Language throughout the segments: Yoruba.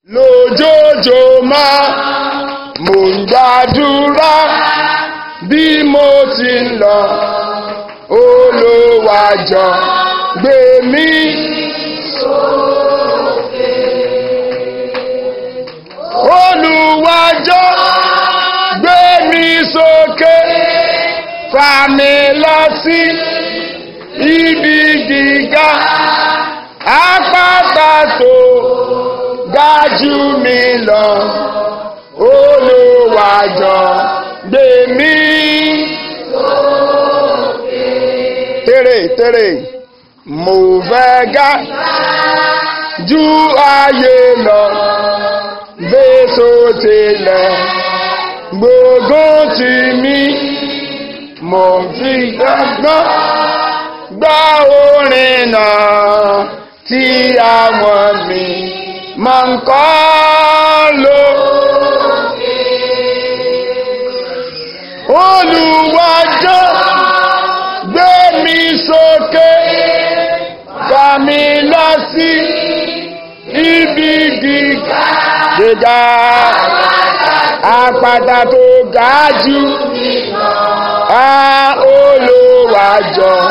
lójoojúmọ́ mò ń gbàdúrà bí mo ti ń lọ olùwàjọ gbé mi. olùwàjọ gbé mi sókè fà mí lọ sí ibi gíga àpáta tó ga jù mí lọ olùwàjọ gbé mi. tèrè tèrè mo fẹ́ ga ju ayé lọ bẹ́sọ̀ tilẹ̀ gbógun tì mí mo fi gbàgbọ́ gbọ́ orin náà tí àwọn mi máa ń kọ́ ló. Olùwàjọ́ gbé mi sókè fà mí lọ sí ibi gíga gíga àpáta tó ga jù á Olùwàjọ́.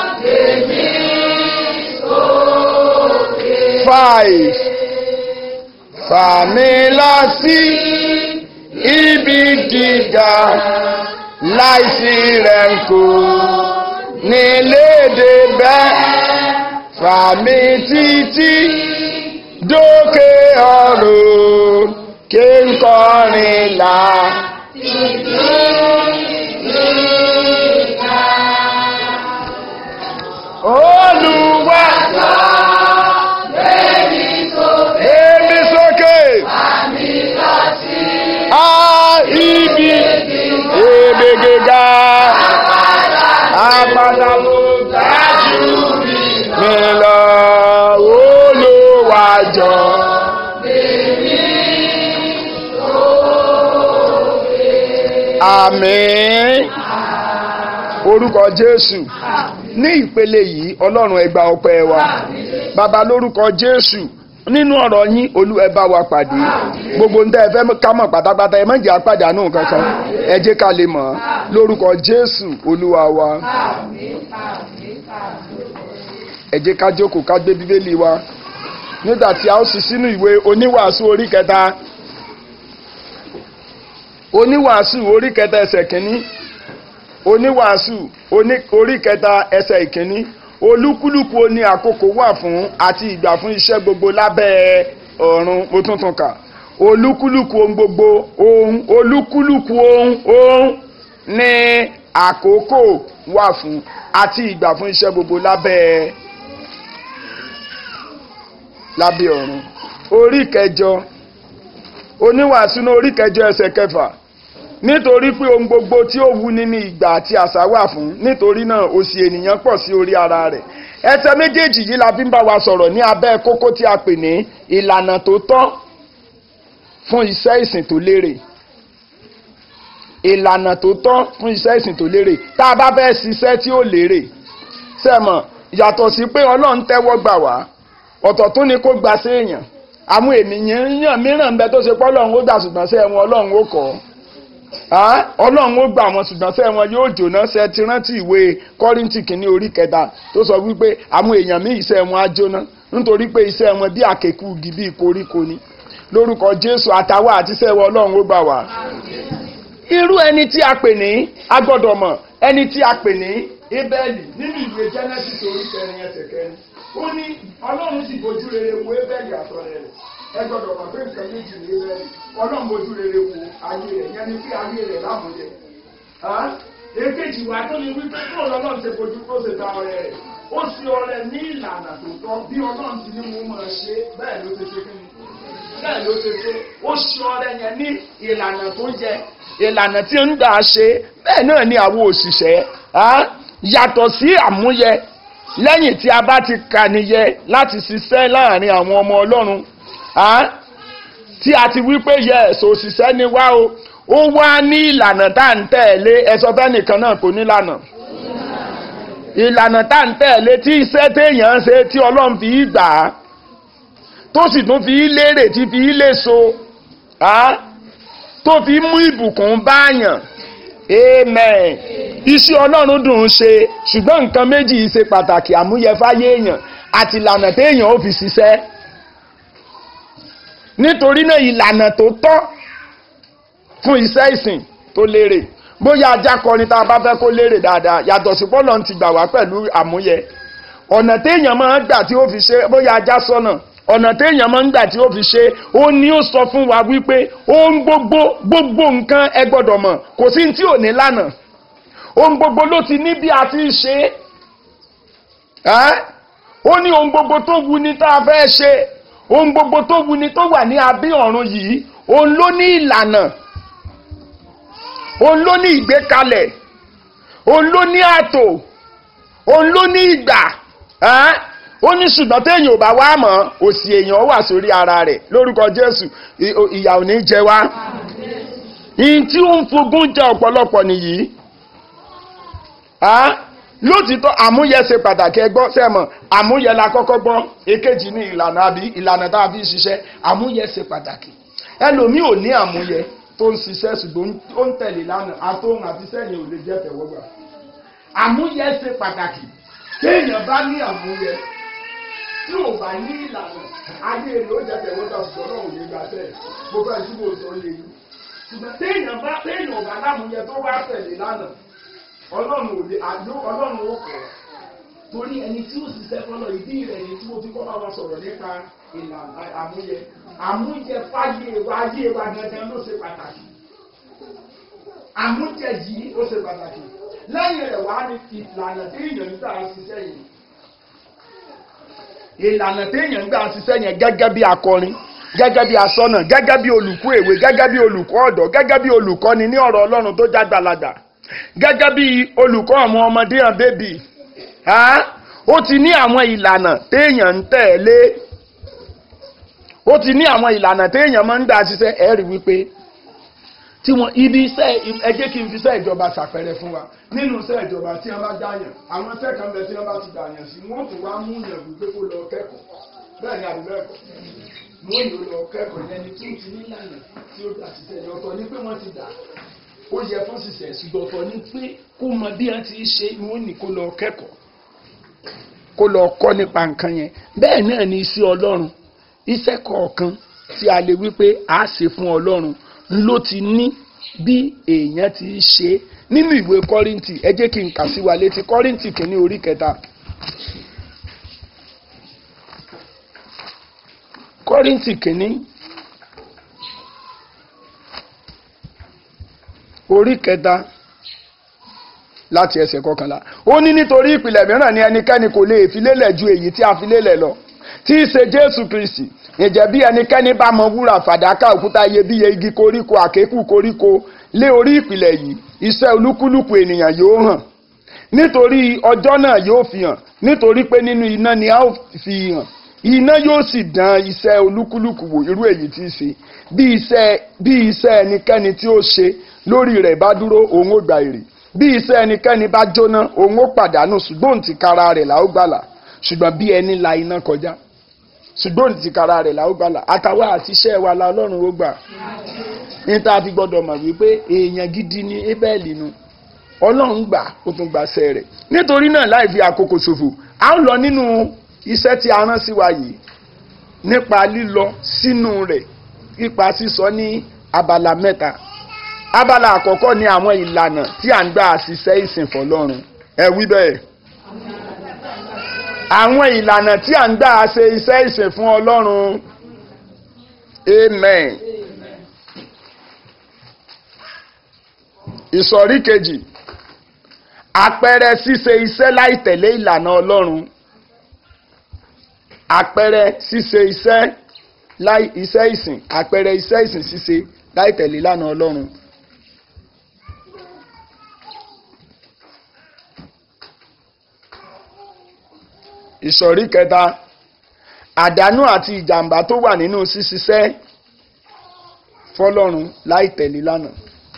five fà mí lọ sí ibi gíga láìsí rẹ̀ ń kó nílédè bẹ́ẹ̀ fà mí títí dókè ọ̀run kí n kọrin là. Olúwa. Èmi sókè. A ibi èmi gíga. Àpáta ló ga jù mí lọ. Olúwàjọ. Àmín. Orúkọ Jésù. Ní ìpele yìí, Ọlọ́run ẹ gba ọpẹ́ wa. Bàbá lórúkọ Jésù nínú ọ̀rọ̀ yín olú ẹ bá wa pàdé gbogbo ń tẹ́ ẹ fẹ́ ká mọ̀ pátápátá ẹ má jẹ́ àpàdánù kankan ẹ jẹ́ ká lè mọ̀ lórúkọ Jésù olúwa wa ẹ jẹ́ ká jókòó ká gbé bíbélì wa nígbà tí a ó sì sínú ìwé oníwàásù orí kẹta oníwàásù orí kẹta ẹsẹ̀ kìíní oníwàásù orí kẹta ẹsẹ̀ ìkíní olúkúlùkù oní àkókò wà fún àti ìgbà fún iṣẹ́ gbogbo lábẹ́ ọ̀run mo tún tún kà olúkúlùkù ohun gbogbo ohun olúkúlùkù ohun ohun ní àkókò wà fún àti ìgbà fún iṣẹ́ gbogbo lábẹ́ lábẹ́ ọ̀run orí kẹjọ oníwàásù ní orí kẹjọ ẹsẹ̀ kẹfà nítorí pé ohun gbogbo tí ó wuni ní ìgbà àti àṣà wà fún nítorí náà òṣì ènìyàn pọ̀ sí orí ara rẹ̀ ẹsẹ̀ méjèèjì yìí la fi ń bá wa sọ̀rọ̀ ní abẹ́ kókó tí a pè ní ìlànà tó tọ́ fún iṣẹ́ ìsìn tó lérè ìlànà tó tọ́ fún iṣẹ́ ìsìn tó lérè tá a bá fẹ́ ṣiṣẹ́ tí ó lérè sẹ́mọ̀ yàtọ̀ sí pé ọlọ́run tẹ́wọ́ gbà wá ọ̀tọ̀ tún ni kó gba sí èèyàn àwọn ènìyàn mìíràn ń bẹ tó ṣe pé ọlọ́run ó gbà ṣùgbọ́n sẹ́ wọn ọlọ́run ó kọ́ ọlọ́run ó gbà wọn ṣùgbọ́n sẹ́ wọn yóò jóná ṣe ti rántí ìwé kọ́ríntì kìíní orí kẹta tó sọ wípé àwọn èèyàn míì iṣẹ́ wọn á jóná nítorí pé iṣẹ́ wọn bí àkékù igi bí koríko ni lórúkọ jésù àtàwọn àti iṣẹ́ wọn ọlọ́run ó gbà wá. irú ẹni tí a pè ní agbọ́dọ̀ mọ̀ ẹni tí a pè ní ebẹ́ẹ̀lì nínú ìwé genesis orí kẹrin ẹsẹ̀ kẹrin ó ní ọlọ́run sì bójú rere wo ebẹ́ẹ̀lì àtọ̀rẹ́ rẹ̀ ẹ gbọ́dọ̀ mọ̀ pé nǹkan méjì ní ebẹ́ẹ̀lì ọlọ́run bójú rere wo ayé rẹ̀ yẹn ni pé ayé rẹ̀ lámúyẹ. èkejì wa tó ní wípé kó lọ́lọ́run ṣe bójú kó ṣe ta ọrẹ rẹ̀ ó sì ọrẹ ní ìlànà tó tọ́ bí ọlọ́run ti ní mo máa ṣe bẹ́ẹ̀ ló ṣe ṣe kí ni bẹ́ẹ̀ ló ṣe ṣe ó ṣe ọrẹ yẹn ní ìlànà tó yẹ ìlànà tí ń gbà ṣe bẹ́ẹ̀ náà ni àwọn òṣìṣẹ́ yàtọ̀ sí àmúyẹ lẹ́yìn tí a bá ti kànìyẹ láti ṣiṣẹ́ láàrin àwọn ọmọ ọlọ́run tí a ti wí pé yes òṣìṣẹ́ ni wá o ó wá ní ìlànà tá à ń tẹ̀lé ẹ̀sọ́ fẹ́nìkan náà kò nílànà ìlànà tá à ń tẹ̀lé tí iṣẹ́ téèyàn ń ṣe tí ọlọ́run fi gbà á tó sì tún fi í lérè tí fi í léso tó fi mú ìbùkún báyàn amen iṣẹ́ ọlọ́run dùn ún ṣe ṣùgbọ́n nǹkan méjì yìí ṣe pàtàkì àmúyẹ fáyé èèyàn àti ìlànà téèyàn ó fi ṣiṣẹ́ nítorí náà ìlànà tó tọ́ fún iṣẹ́ ìsìn tó lérè bóyá ajá kọrin tá a bá fẹ́ kó lérè dáadáa yàtọ̀ sí pọ́lọ́ ti gbà wá pẹ̀lú àmúyẹ ọ̀nà téèyàn máa ń gbà tí ó fi ṣe bóyá ajá sọ́nà ọ̀nà téèyàn máa ń gbà tí ó fi ṣe ó ní ó sọ fún wa wípé ohun gbogbo gbogbo nǹkan ẹ gbọ́dọ̀ mọ̀ kò sí tí ò ní lànà ohun gbogbo ló ti ní bí a ti ń ṣe é ó ní ohun gbogbo tó wu ni tá a fẹ́ ṣe ohun gbogbo tó wu ni tó wà ní abí ọ̀run yìí òun ló ní ìlànà òun ló ní ìgbékalẹ̀ òun ló ní ààtò òun ló ní ìgbà ó ní ṣùgbọ́n téèyàn ò bá wá mọ̀ òsì èèyàn wà sórí ara rẹ̀ lórúkọ Jésù ìyà ò ní jẹ wá ìyìn tí ó ń fogún jẹ ọ̀pọ̀lọpọ̀ nìyí lótìtọ́ àmúyẹ ṣe pàtàkì ẹgbọ́ sẹ́mọ̀ àmúyẹ la kọ́kọ́ gbọ́ èkejì ní ìlànà àbí ìlànà tá a fi ṣiṣẹ́ àmúyẹ ṣe pàtàkì ẹlòmíì ò ní àmúyẹ tó ń ṣiṣẹ́ ṣùgbọ́n ó ń tẹ̀lé lánàá àtòhun àti sẹ́yìn ò lè jẹ́ tẹ̀wọ́gbà àmúyẹ ṣe pàtàkì téèyàn bá ní àmúyẹ tí ò bá ní ìlànà ayé rẹ̀ ó jẹ́ tẹ̀wọ́gbà ṣùgbọ́n náà ò lè gbà tẹ̀ mo fẹ́ tí mo sọ lè yí ṣùgbọ́n téèyàn bá téèyàn ò bá lámúyẹ tó bá tẹ̀lé lánàá ọlọ́run ò lè àjọ ọlọ́run ó kọ̀ torí ẹni tí ó ṣiṣẹ́ fọlọ́ ìdí rẹ̀ ni tí mo fi kọ́ bá wa sọ̀rọ̀ nípa ìlànà àmúyẹ àmúyẹ fáyé wa ayé wa gangan ló ṣe pàtàkì àmúyẹ yìí ó ṣe pàtàkì lẹ́yìn rẹ̀ wá ní ìlànà tí èèyàn ń gbà ṣiṣẹ́ yìí ìlànà tí èèyàn ń gbà ṣiṣẹ́ yẹn gẹ́gẹ́ bí akọrin gẹ́gẹ́ bí asọ́nà gẹ́gẹ́ bí olùkọ́ èwe gẹ́gẹ́ bí olùkọ́ ọ̀dọ́ gẹ́gẹ́ bí olùkọ́ni ní ọ̀rọ̀ ọlọ́run tó jágbàlagbà gẹ́gẹ́ bí olùkọ́ àwọn ọmọdé hàn bébì ó ti ní àwọn ìlànà téèyàn ń tẹ̀lé ó ti ní àwọn ìlànà téèyàn máa ń gbà ṣiṣẹ́ ẹ rí wípé tí wọn ibi iṣẹ́ ẹ jẹ́ kí n fi iṣẹ́ ìjọba ṣàpẹẹrẹ fún wa nínú iṣẹ́ ìjọba tí wọ́n bá dáyàn àwọn iṣẹ́ kan bẹ tí wọ́n bá ti dàyàn sí wọ́n tún wá mú yàn wípé kó lọ kẹ́kọ̀ọ́ bẹ́ẹ̀ ni àbí bẹ́ẹ̀ kọ́ wọ́n yóò lọ kẹ́kọ̀ọ́ yẹn ni tí ó ti nílànà tí ó gbà ṣiṣẹ́ ìjọba ní pé wọ́n ti dà ó yẹ fún ṣiṣẹ́ ṣùgbọ́n ọ̀tọ̀ ni pé kó mọ bí wọ́n ti ṣe ni wọ́n ní kó lọ kẹ́kọ̀ọ́ kó lọ kọ́ nípa nǹkan yẹn bẹ́ẹ̀ náà ni iṣẹ́ ọlọ́run iṣẹ́ kọ̀ọ̀kan tí a lè wí pé a ṣe fún ọlọ́run ló ti ní bí èèyàn ti ṣe nínú ìwé kọ́rìntì ẹ jẹ́ kí n kà sí wa létí kọ́rìntì kìíní orí kẹta kọ́rìntì kìíní orí kẹta láti ẹsẹ̀ kọkànlá ó ní nítorí ìpìlẹ̀ mìíràn ni ẹnikẹ́ni kò lè fi lélẹ̀ ju èyí tí a fi lélẹ̀ lọ tí í ṣe jésù kristi ǹjẹ́ bí ẹnikẹ́ni bá mọ wúrà fàdákà òkúta iyebíye igi koríko àkékù koríko lé orí ìpìlẹ̀ yìí iṣẹ́ olúkúlùkù ènìyàn yóò hàn nítorí ọjọ́ náà yóò fi hàn nítorí pé nínú iná ni a ó fi hàn iná yóò sì dán iṣẹ́ olúkúlùkù wò irú èyí tí í ṣe bí iṣẹ́ bí iṣẹ́ ẹnikẹ́ni tí ó ṣe lórí rẹ̀ bá dúró òun ó gba èrè bí iṣẹ́ ẹnikẹ́ni bá jóná òun ó pàdánù ṣùgbọ́n ti kara rẹ̀ là ó gbàlà ṣùgbọ́n bí ẹni la iná kọjá ṣùgbọ́n ti kara rẹ̀ là ó gbàlà àtàwọn àti iṣẹ́ wa la ọlọ́run ó gbà níta fi gbọ́dọ̀ mọ̀ wípé èèyàn gidi ni Ébẹ́lì nu ọlọ́run gbà ó tún gbàṣẹ rẹ̀ nítorí náà láì fi àkókò ṣòfò à ń lọ nínú iṣẹ́ tí a rán sí wa yìí nípa lílọ sínú rẹ̀ nípa sísọ ní abala mẹ́ta abala àkọ́kọ́ ni àwọn ìlànà tí à ń gbà ṣiṣẹ́ ìsìn fọlọ́run ẹ wí bẹ́ẹ̀ àwọn ìlànà tí à ń gbà ṣe iṣẹ́ ìsìn fún ọlọ́run amen ìsọ̀rí kejì àpẹẹrẹ ṣíṣe iṣẹ́ láì tẹ̀lé ìlànà ọlọ́run àpẹẹrẹ ṣíṣe iṣẹ́ láì iṣẹ́ ìsìn àpẹẹrẹ iṣẹ́ ìsìn ṣíṣe láì tẹ̀lé ìlànà ọlọ́run. ìsọ̀rí kẹta àdánù àti ìjàmbá tó wà nínú ṣíṣiṣẹ́ fọlọ́run láì tẹ̀lé lánàá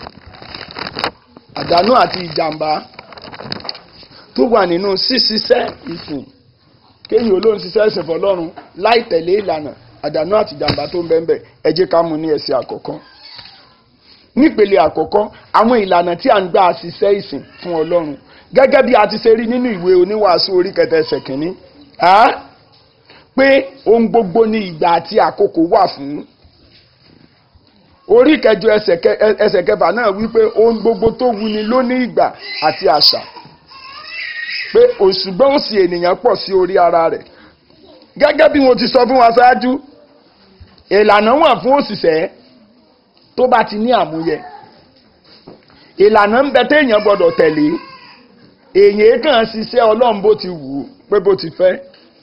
àdánù àti ìjàmbá tó wà nínú ṣíṣiṣẹ́ ìsìn kéyìn olóhùn ṣiṣẹ́ ìsìn fọlọ́run láì tẹ̀lé ìlànà àdánù àti ìjàmbá tó ń bẹ ń bẹ ẹ jẹ́ ká mú ní ẹsẹ̀ àkọ́kọ́ nípele àkọ́kọ́ àwọn ìlànà tí a ń gbà ṣiṣẹ́ ìsìn fún ọlọ́run gẹ́gẹ́ bí a ti ṣe rí nínú ìwé oníwàásù orí kẹta ẹsẹ̀ kìíní pé ohun gbogbo ní ìgbà àti àkókò wà fún orí kẹjọ ẹsẹ̀ kẹfà náà wípé ohun gbogbo tó wuni ló ní ìgbà àti àṣà pé òṣùgbọ́n òsì ènìyàn pọ̀ sí orí ara rẹ̀ gẹ́gẹ́ bí mo ti sọ fún wa ṣáájú ìlànà wà fún òṣìṣẹ́ tó bá ti ní àmúyẹ ìlànà ń bẹ téèyàn gbọ́dọ̀ tẹ̀lé èyàn kàn ṣiṣẹ́ ọlọ́run bó ti wù ú pé bó ti fẹ́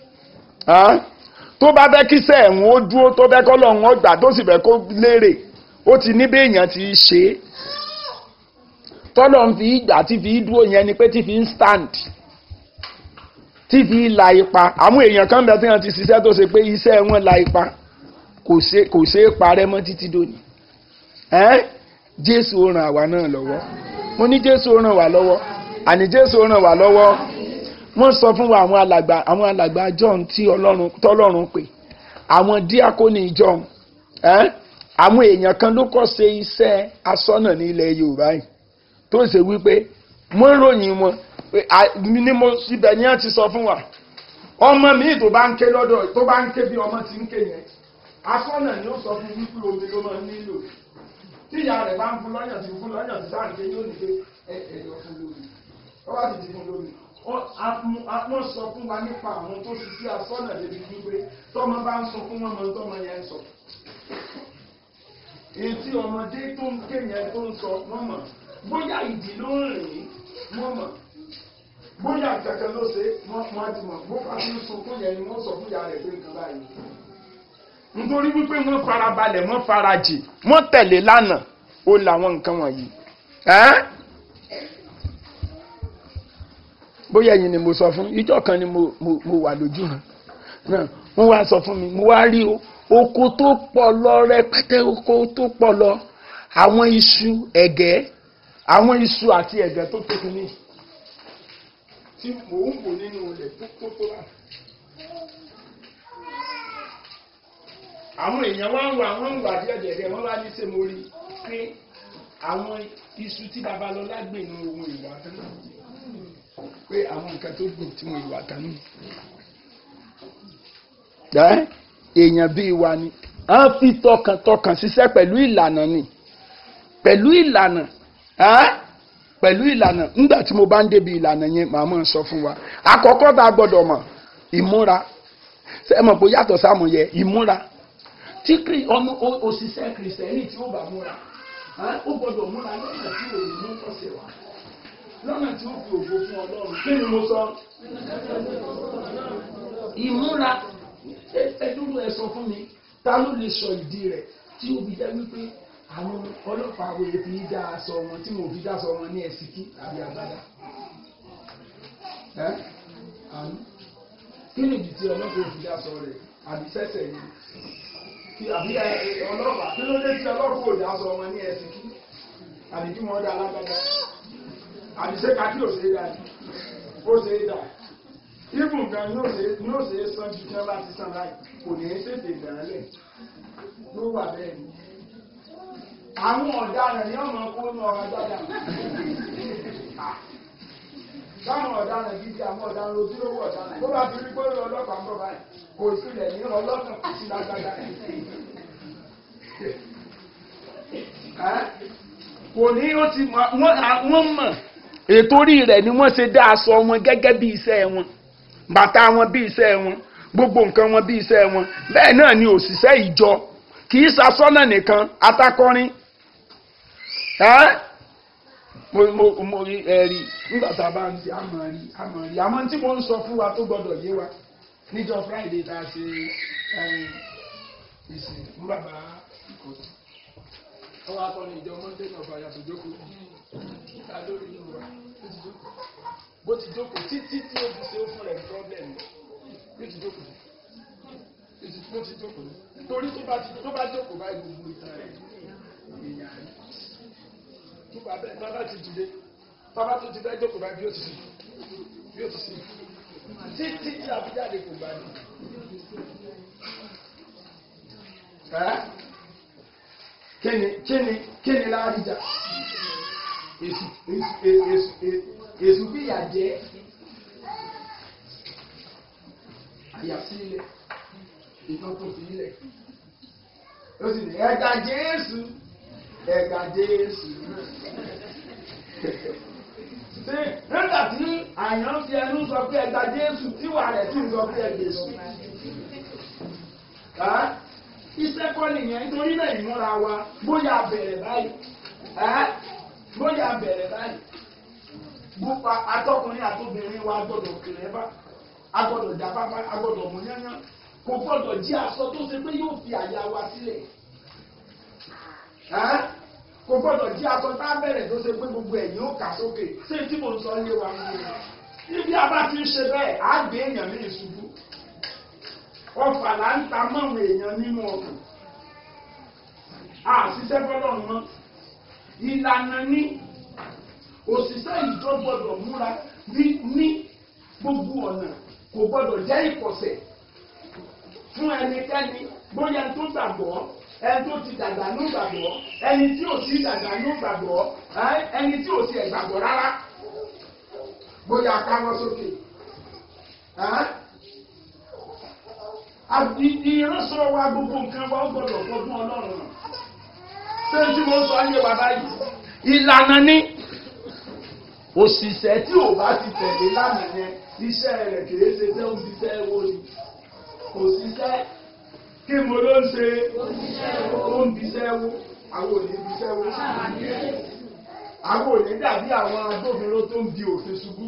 tó bá fẹ́ kí sẹ́ẹ̀hún ó dúró tó fẹ́ kọ́lọ́run ó gbà tó sì fẹ́ kó lérè ó ti ní bí èèyàn ti ṣe é tọ́lọ́run fi ìgbà tí fi dúró yẹn ni pé tí fi ń stand tí fi la ipa àwọn èèyàn kan bẹ tí wọ́n ti ṣiṣẹ́ tó ṣe pé iṣẹ́ wọn la ipa kò ṣe é parẹ́ mọ́ títí dòní ẹ́n jésù ó ràn àwa náà lọ́wọ́ mo ní jésù ó ràn wá lọ́wọ́ àní jésù ó ràn wá lọ́wọ́ wọ́n sọ fún wa àwọn alàgbà àwọn alàgbà john tí ọlọ́run tọ́lọ́run pè àwọn díákónì john ẹ́n àwọn èèyàn kan ló kọ́ ṣe iṣẹ́ asọ́nà ní ilẹ̀ yorùbá yìí tó ṣe wípé wọ́n ròyìn wọn ni mo ibẹ̀ ni wọ́n ti sọ fún wa ọmọ mi tó bá ń ké lọ́dọ̀ tó bá ń ké bí ọmọ ti ń ké yẹn asọ́nà ni ó sọ fún wípé omi ló máa nílò tí ìyá rẹ̀ bá ń fún lọ́yàn tí fún lọ́yàn tí sáà ń ké yóò ní pé ẹ̀ẹ́dọ̀ fún lómi ó wá sì ti fún lómi wọ́n sọ fún wa nípa àwọn tó ṣiṣẹ́ asọ́nà débi wípé tọ́mọ bá ń sọ fún wọn mọ tọ́mọ yẹn ń sọ etí ọmọdé tó ń ké yẹn tó ń sọ wọ́n mọ̀ bóyá ìdí ló ń rìn wọ́n mọ̀ bóyá kankan ló ṣe wọ́n ti mọ̀ bó bá ti ń sunkún yẹn ni wọ́n sọ fún ìyá rẹ̀ pé nǹkan báyìí nítorí wípé wọ́n farabalẹ̀ wọ́n farajì wọ́n tẹ̀lé lánàá ó làwọn nǹkan wọ̀nyí. bóyá ẹ̀yin ni mo sọ fún ìjọ kan ni mo wà lójú hàn náà wọ́n wá sọ fún mi mo wá rí oko tó pọ̀ lọ rẹpẹtẹ oko tó pọ̀ lọ àwọn iṣu ẹ̀gẹ́ àwọn iṣu àti ẹ̀gẹ́ tó tóbi ní tí mò ń wò nínú ilẹ̀ tó kó tó wà. àwọn èèyàn wá ń wà wọ́n ń wà díẹ̀díẹ̀ wọ́n wá ní ṣe mo rí pé àwọn iṣu tí babalọ́lá gbìn ní ohun ìwà kan náà pé àwọn nǹkan tó gbìn tí wọ́n ìwà kan náà. èèyàn bíi wa ni a fi tọkàntọkàn ṣiṣẹ́ pẹ̀lú ìlànà ni pẹ̀lú ìlànà pẹ̀lú ìlànà nígbà tí mo bá ń débi ìlànà yẹn màá mọ̀ sọ fún wa àkọ́kọ́ tá a gbọ́dọ̀ mọ̀ ìmúra ṣé ẹ mọ̀ pé yàtọ̀ sáàmù yẹ ìmúra tí ọmọ òṣìṣẹ́ kìrìsìtẹ́nì tí ó bá múra ó gbọ́dọ̀ múra lọ́nà tí ò ní mú ọ̀sẹ̀ wá lọ́nà tí ó fi ògo fún ọlọ́run kí ni mo sọ. ìmúra ẹdúró ẹ sọ fún mi ta ló lè sọ ìdí rẹ̀ tí ó fi jẹ́ wípé àwọn ọlọ́pàá wo fi dá aṣọ wọn tí mo fi dá aṣọ wọn ní ẹ̀sìkí àbí àgbàdá. kí ni ìdí tí ọlọ́pàá ò fi dá aṣọ rẹ̀ àbí sẹ́sẹ̀ yìí kí àbí ọlọ́pàá kí ló dé tí ọlọ́pàá ò dá aṣọ wọn ní ẹ̀sìkí àbí kí wọ́n dá alágbádá àbí ṣé kakí ò ṣe é dá ni ó ṣe é dá ibùn gan yóò ṣe yóò ṣe é san ju tí wọ́n bá ti san láì kò ní í ṣètè ìdánilẹ̀ ló wà bẹ́ẹ̀ ni àwọn ọ̀daràn ni ọmọ kó ní ọ̀rọ̀ agbádá táwọn ọ̀daràn gidi àwọn ọ̀daràn ojúlówó ọ̀daràn tó bá fi rí pé ọlọ́pàá ń bọ̀ báyìí kò sílẹ̀ ní ọlọ́kàn kò sí lágbádá kò ní ó ti wọ́n mọ̀ ètò orí rẹ̀ ni wọ́n ṣe dá aṣọ wọn gẹ́gẹ́ bí iṣẹ́ wọn bàtà wọn bí iṣẹ́ wọn gbogbo nǹkan wọn bí iṣẹ́ wọn bẹ́ẹ̀ náà ni òṣìṣẹ́ ìjọ kì í ṣaṣọ́nà nìkan atakọrin mo mo mo rí ẹ̀rí nígbà tá a bá ń ṣe àmọ́ rí àmọ́ rí àmọ́ tí mo ń sọ fún wa tó gbọdọ̀ yé wa níjọ́ Friday tá a ṣe ìsìn fún bàbá ìkọ̀tún ọwọ́ akọni ìjọ Monday náà fàyà tó jókòó ta lórí inú wa ó ti jókòó bó ti jókòó títí tí ó fi ṣe ó fún rẹ̀ problem bí ó ti jókòó bó ti jókòó torí tó bá ti tó bá jókòó báyìí gbogbo ìtàn rẹ̀ èèyàn rẹ̀ tó bá bẹ́ẹ̀ bá bá ti dìde bàbá tó ti fẹ́ jókòó báyìí bí ó ti sìn bí ó ti sìn títí tí àbújáde kò gbà ní. ẹ́ kíni kíni kíni láàríjà èsù èsù èsù èsù fìyà jẹ àyàsílẹ̀ ìtàn tó fi ilẹ̀ ó sì ní ẹ̀ka jésù ẹ̀ka jésù ṣe nígbà tí àyàn fi ẹnu sọ pé ẹ̀ka jésù tíwà rẹ̀ sì ń sọ pé ẹ̀ka jésù iṣẹ́ kọ́ nìyẹn nítorí náà ìmúra wa bóyá bẹ̀rẹ̀ báyìí bóyá bẹ̀rẹ̀ báyìí bùpà atọ́kùnrin àtobìnrin wa gbọ́dọ̀ kéré bá a gbọ́dọ̀ jábábá a gbọ́dọ̀ mú yányán kò gbọ́dọ̀ jí aṣọ tó ṣe pé yóò fi àyà wa sílẹ̀ kò gbọ́dọ̀ jí aṣọ tá a bẹ̀rẹ̀ tó ṣe pé gbogbo ẹ̀yìn ó kà sókè ṣé tí mo sọ yé wa ń yé níbi a bá ti ń ṣe bẹ́ẹ̀ á gbé èèyàn ní ìṣubú ọfà là ń ta mọ́wọ́ èèyàn nínú ọkàn àṣìṣẹ́ gbọ́dọ̀ mọ́ ìlànà ní òṣìṣẹ́ ìjọ gbọ́dọ̀ múra ní gbogbo ọ̀nà kò gbọ́dọ̀ jẹ́ ìkọ̀sẹ̀ fún ẹnikẹ́ni bóyá tó gbàgbọ́ ẹni tó ti dàgbà ní gbàgbọ́ ẹni tí ò sí dàgbà ní gbàgbọ́ ẹni tí ò sí ẹ̀gbàgbọ́ rárá bóyá káwọ́ sókè ìránṣọ wa gbogbo nǹkan wa ó gbọ́dọ̀ fọdún Ọlọ́run ṣé tí mo sọ ayé wa báyìí ìlànà ni òṣìṣẹ́ tí ò bá ti tẹ̀lé lánàá yẹn iṣẹ́ rẹ̀ kìí ṣe tẹ́ ń ṣiṣẹ́ wo ni kò ṣiṣẹ́ kí mo ló ń ṣe ó ń biṣẹ́ wo àwọn ò ní biṣẹ́ wo àwọn ò ní dàbí àwọn agbófinró tó ń di òfin ṣubú.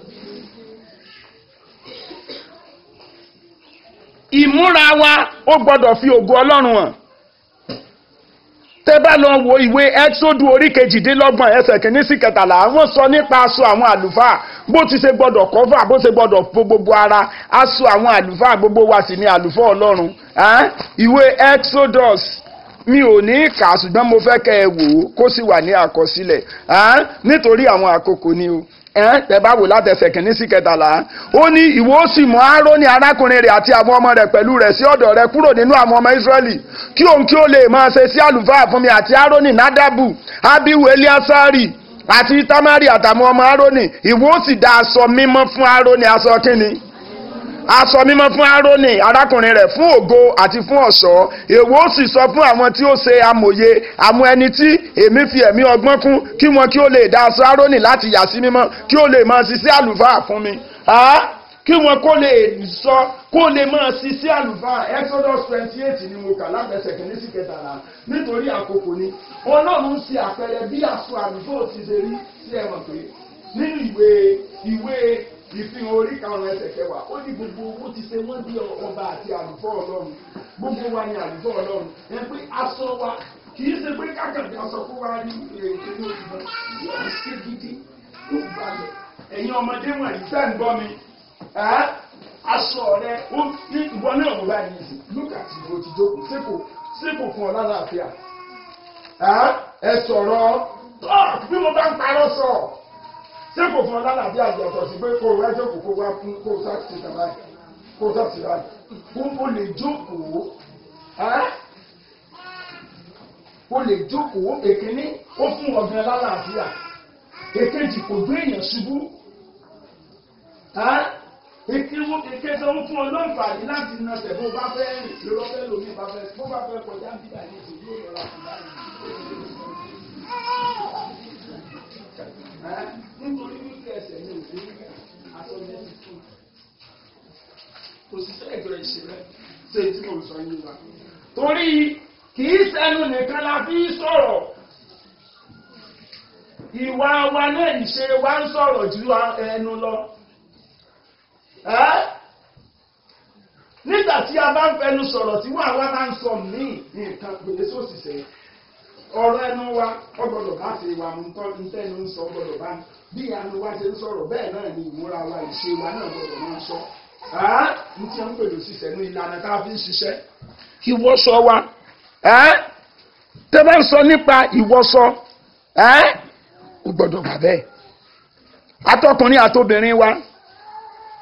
ìmúra wa ó gbọ́dọ̀ fi ògo Ọlọ́run hàn tẹ́ bá lọ wo ìwé ẹ́xódù orí kejìdínlọ́gbọ̀n ẹsẹ̀ kìíní sí kẹtàlá wọ́n sọ nípa aṣọ àwọn àlùfáà bó ti ṣe gbọ́dọ̀ kọ́fà bó ṣe gbọ́dọ̀ fo gbogbo ara aṣọ àwọn àlùfáà gbogbo wa sì ni àlùfáà Ọlọ́run ìwé Exodus mi ò ní kà á ṣùgbọ́n mo fẹ́ kẹ́ ẹ wò ó kó sì wà ní àkọsílẹ̀ nítorí àwọn àkókò ni o tẹ́ bá wò látẹsẹ̀ kìíní sí kẹtàlá ó ní ìwọ ó sì mú Árónì arákùnrin rẹ̀ àti àwọn ọmọ rẹ̀ pẹ̀lú rẹ̀ sí ọ̀dọ̀ rẹ̀ kúrò nínú àwọn ọmọ Ísírẹ́lì kí òun kí ó lè máa ṣe sí àlùfáà fún mi àti Árónì nádàbù abihu eliasari àti tamari àtàwọn ọmọ Árónì ìwọ ó sì dá aṣọ mímọ́ fún Árónì aṣọ kíni aṣọ mímọ́ fún Árónì arákùnrin rẹ̀ fún ògo àti fún ọ̀ṣọ́ èwo ó sì sọ fún àwọn tí ó ṣe amòye àwọn ẹni tí èmi fi ẹ̀mí ọgbọ́n kún kí wọn kí ó lè dá aṣọ Árónì láti yà sí mímọ́ kí ó lè máa ṣiṣẹ́ àlùfáà fún mi kí wọn kó lè sọ kó lè máa ṣiṣẹ́ àlùfáà Exodus twenty eight ni mo kà lábẹ́sẹ̀ kìíní sí kẹtàlá nítorí àkókò ni Ọlọ́run ṣe àpẹẹrẹ bí aṣọ àlùfáà ti ṣe rí sí ẹ̀wọ̀n pé nínú ìwé ìwé ìfihàn orí karùn-ún ẹsẹ̀ kẹwàá ó ní gbogbo owó ti ṣe wọ́n bí ọba àti àlùfọ́ ọlọ́run gbogbo wa ni àlùfọ́ ọlọ́run ẹ pé aṣọ wa kì í ṣe pé kákàndé aṣọ kó wá rí èké ní oṣù náà yóò ṣe gidi ó balẹ̀ ẹ̀yin ọmọdé wọ̀nyí fẹ́ ń gbọ́ mi aṣọ rẹ ó ní ìwọ náà wò láì ní ìsìn lókà tí ìbò ti jókòó sépò sépò fún ọ lálàáfíà ẹ sọ̀rọ̀ bí mo bá ń parọ́ sọ̀rọ̀ ṣé kò fún ọ lálàbí àjọ ọ̀tọ̀ sí pé kó o wá jókòó kó o wá fún kó o sáà ti tàbá kó o sáà ti rà kó o lè jókòó o lè jókòó èkíní ó fún ọ̀gbìn lálàáfíà èkejì kò gbé èèyàn ṣubú èkéwó èkéjọ ń fún ọ lọ́nfààní láti nà tẹ̀ bó bá fẹ́ rìn lọ́wọ́ fẹ́ lómi bá fẹ́ bó bá fẹ́ kọjá bí àyè tó yóò lọ́ra fún báyìí nítorí wípé ẹsẹ̀ ní òfin àtọ́jú ẹni fún kò sí sẹ́ẹ̀dọ̀ ìṣẹ̀lẹ̀ ṣe tí mo sọ yín wa. torí kì í sẹ́nu nìkan la fi sọ̀rọ̀ ìwà wa náà ìṣe wa ń sọ̀rọ̀ ju ẹnu lọ. nígbà tí a bá ń fẹnu sọ̀rọ̀ tí wọ́n àwa bá ń sọ míì nǹkan gbèlè sóṣìṣẹ́ ọ̀rọ̀ ẹnu wa ọgbọ́dọ̀ bá ṣe wà mú tọ́ ní tẹ́nu ń sọ ọgbọ́dọ̀ bá bí àánú wa ṣe ń sọ̀rọ̀ bẹ́ẹ̀ náà ni ìmúra wa ìṣe wa náà gbọ́dọ̀ máa ń sọ. ní tí wọ́n ń pèlú ṣiṣẹ́ ní ìlànà tá a fi ń ṣiṣẹ́. ìwọṣọ wa tẹ́ bá ń sọ nípa ìwọṣọ ó gbọ́dọ̀ bà bẹ́ẹ̀. atọkùnrin àtobìnrin wa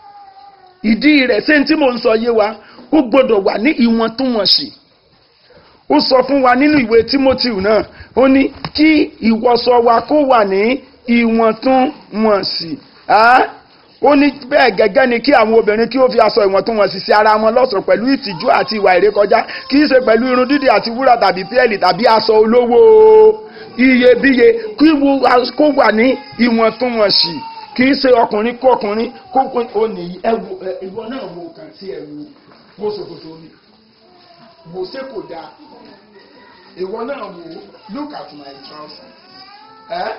ìdí rẹ̀ ṣé tí mò ń sọ yé wa ó gbọ́dọ̀ wà ní ìwọ̀ntúnwọ̀nsì ó sọ fún wa nínú ìwé Timothy náà ó ní kí ìwọṣọ wa kó wà ní ìwọ̀ntúnwọ̀nsì á ó ní bẹ́ẹ̀ gẹ́gẹ́ ni kí àwọn obìnrin kí ó fi aṣọ ìwọ̀ntúnwọ̀nsì sí ara wọn lọ́ṣọ̀ọ́ pẹ̀lú ìtìjú àti ìwà ìrékọjá kì í ṣe pẹ̀lú irun dídì àti wúrà tàbí pẹ́ẹ́lì tàbí aṣọ olówó iyebíye kí wo kó wà ní ìwọ̀ntúnwọ̀nsì kì í ṣe ọkùnrin kó ọkùnrin kó ó nìyí ẹ wo ẹ ìwọ náà wo kàn sí ẹ wo wo ṣòkòtò mi wò ṣe kò dáa ìwọ náà wò look at my trouser eh?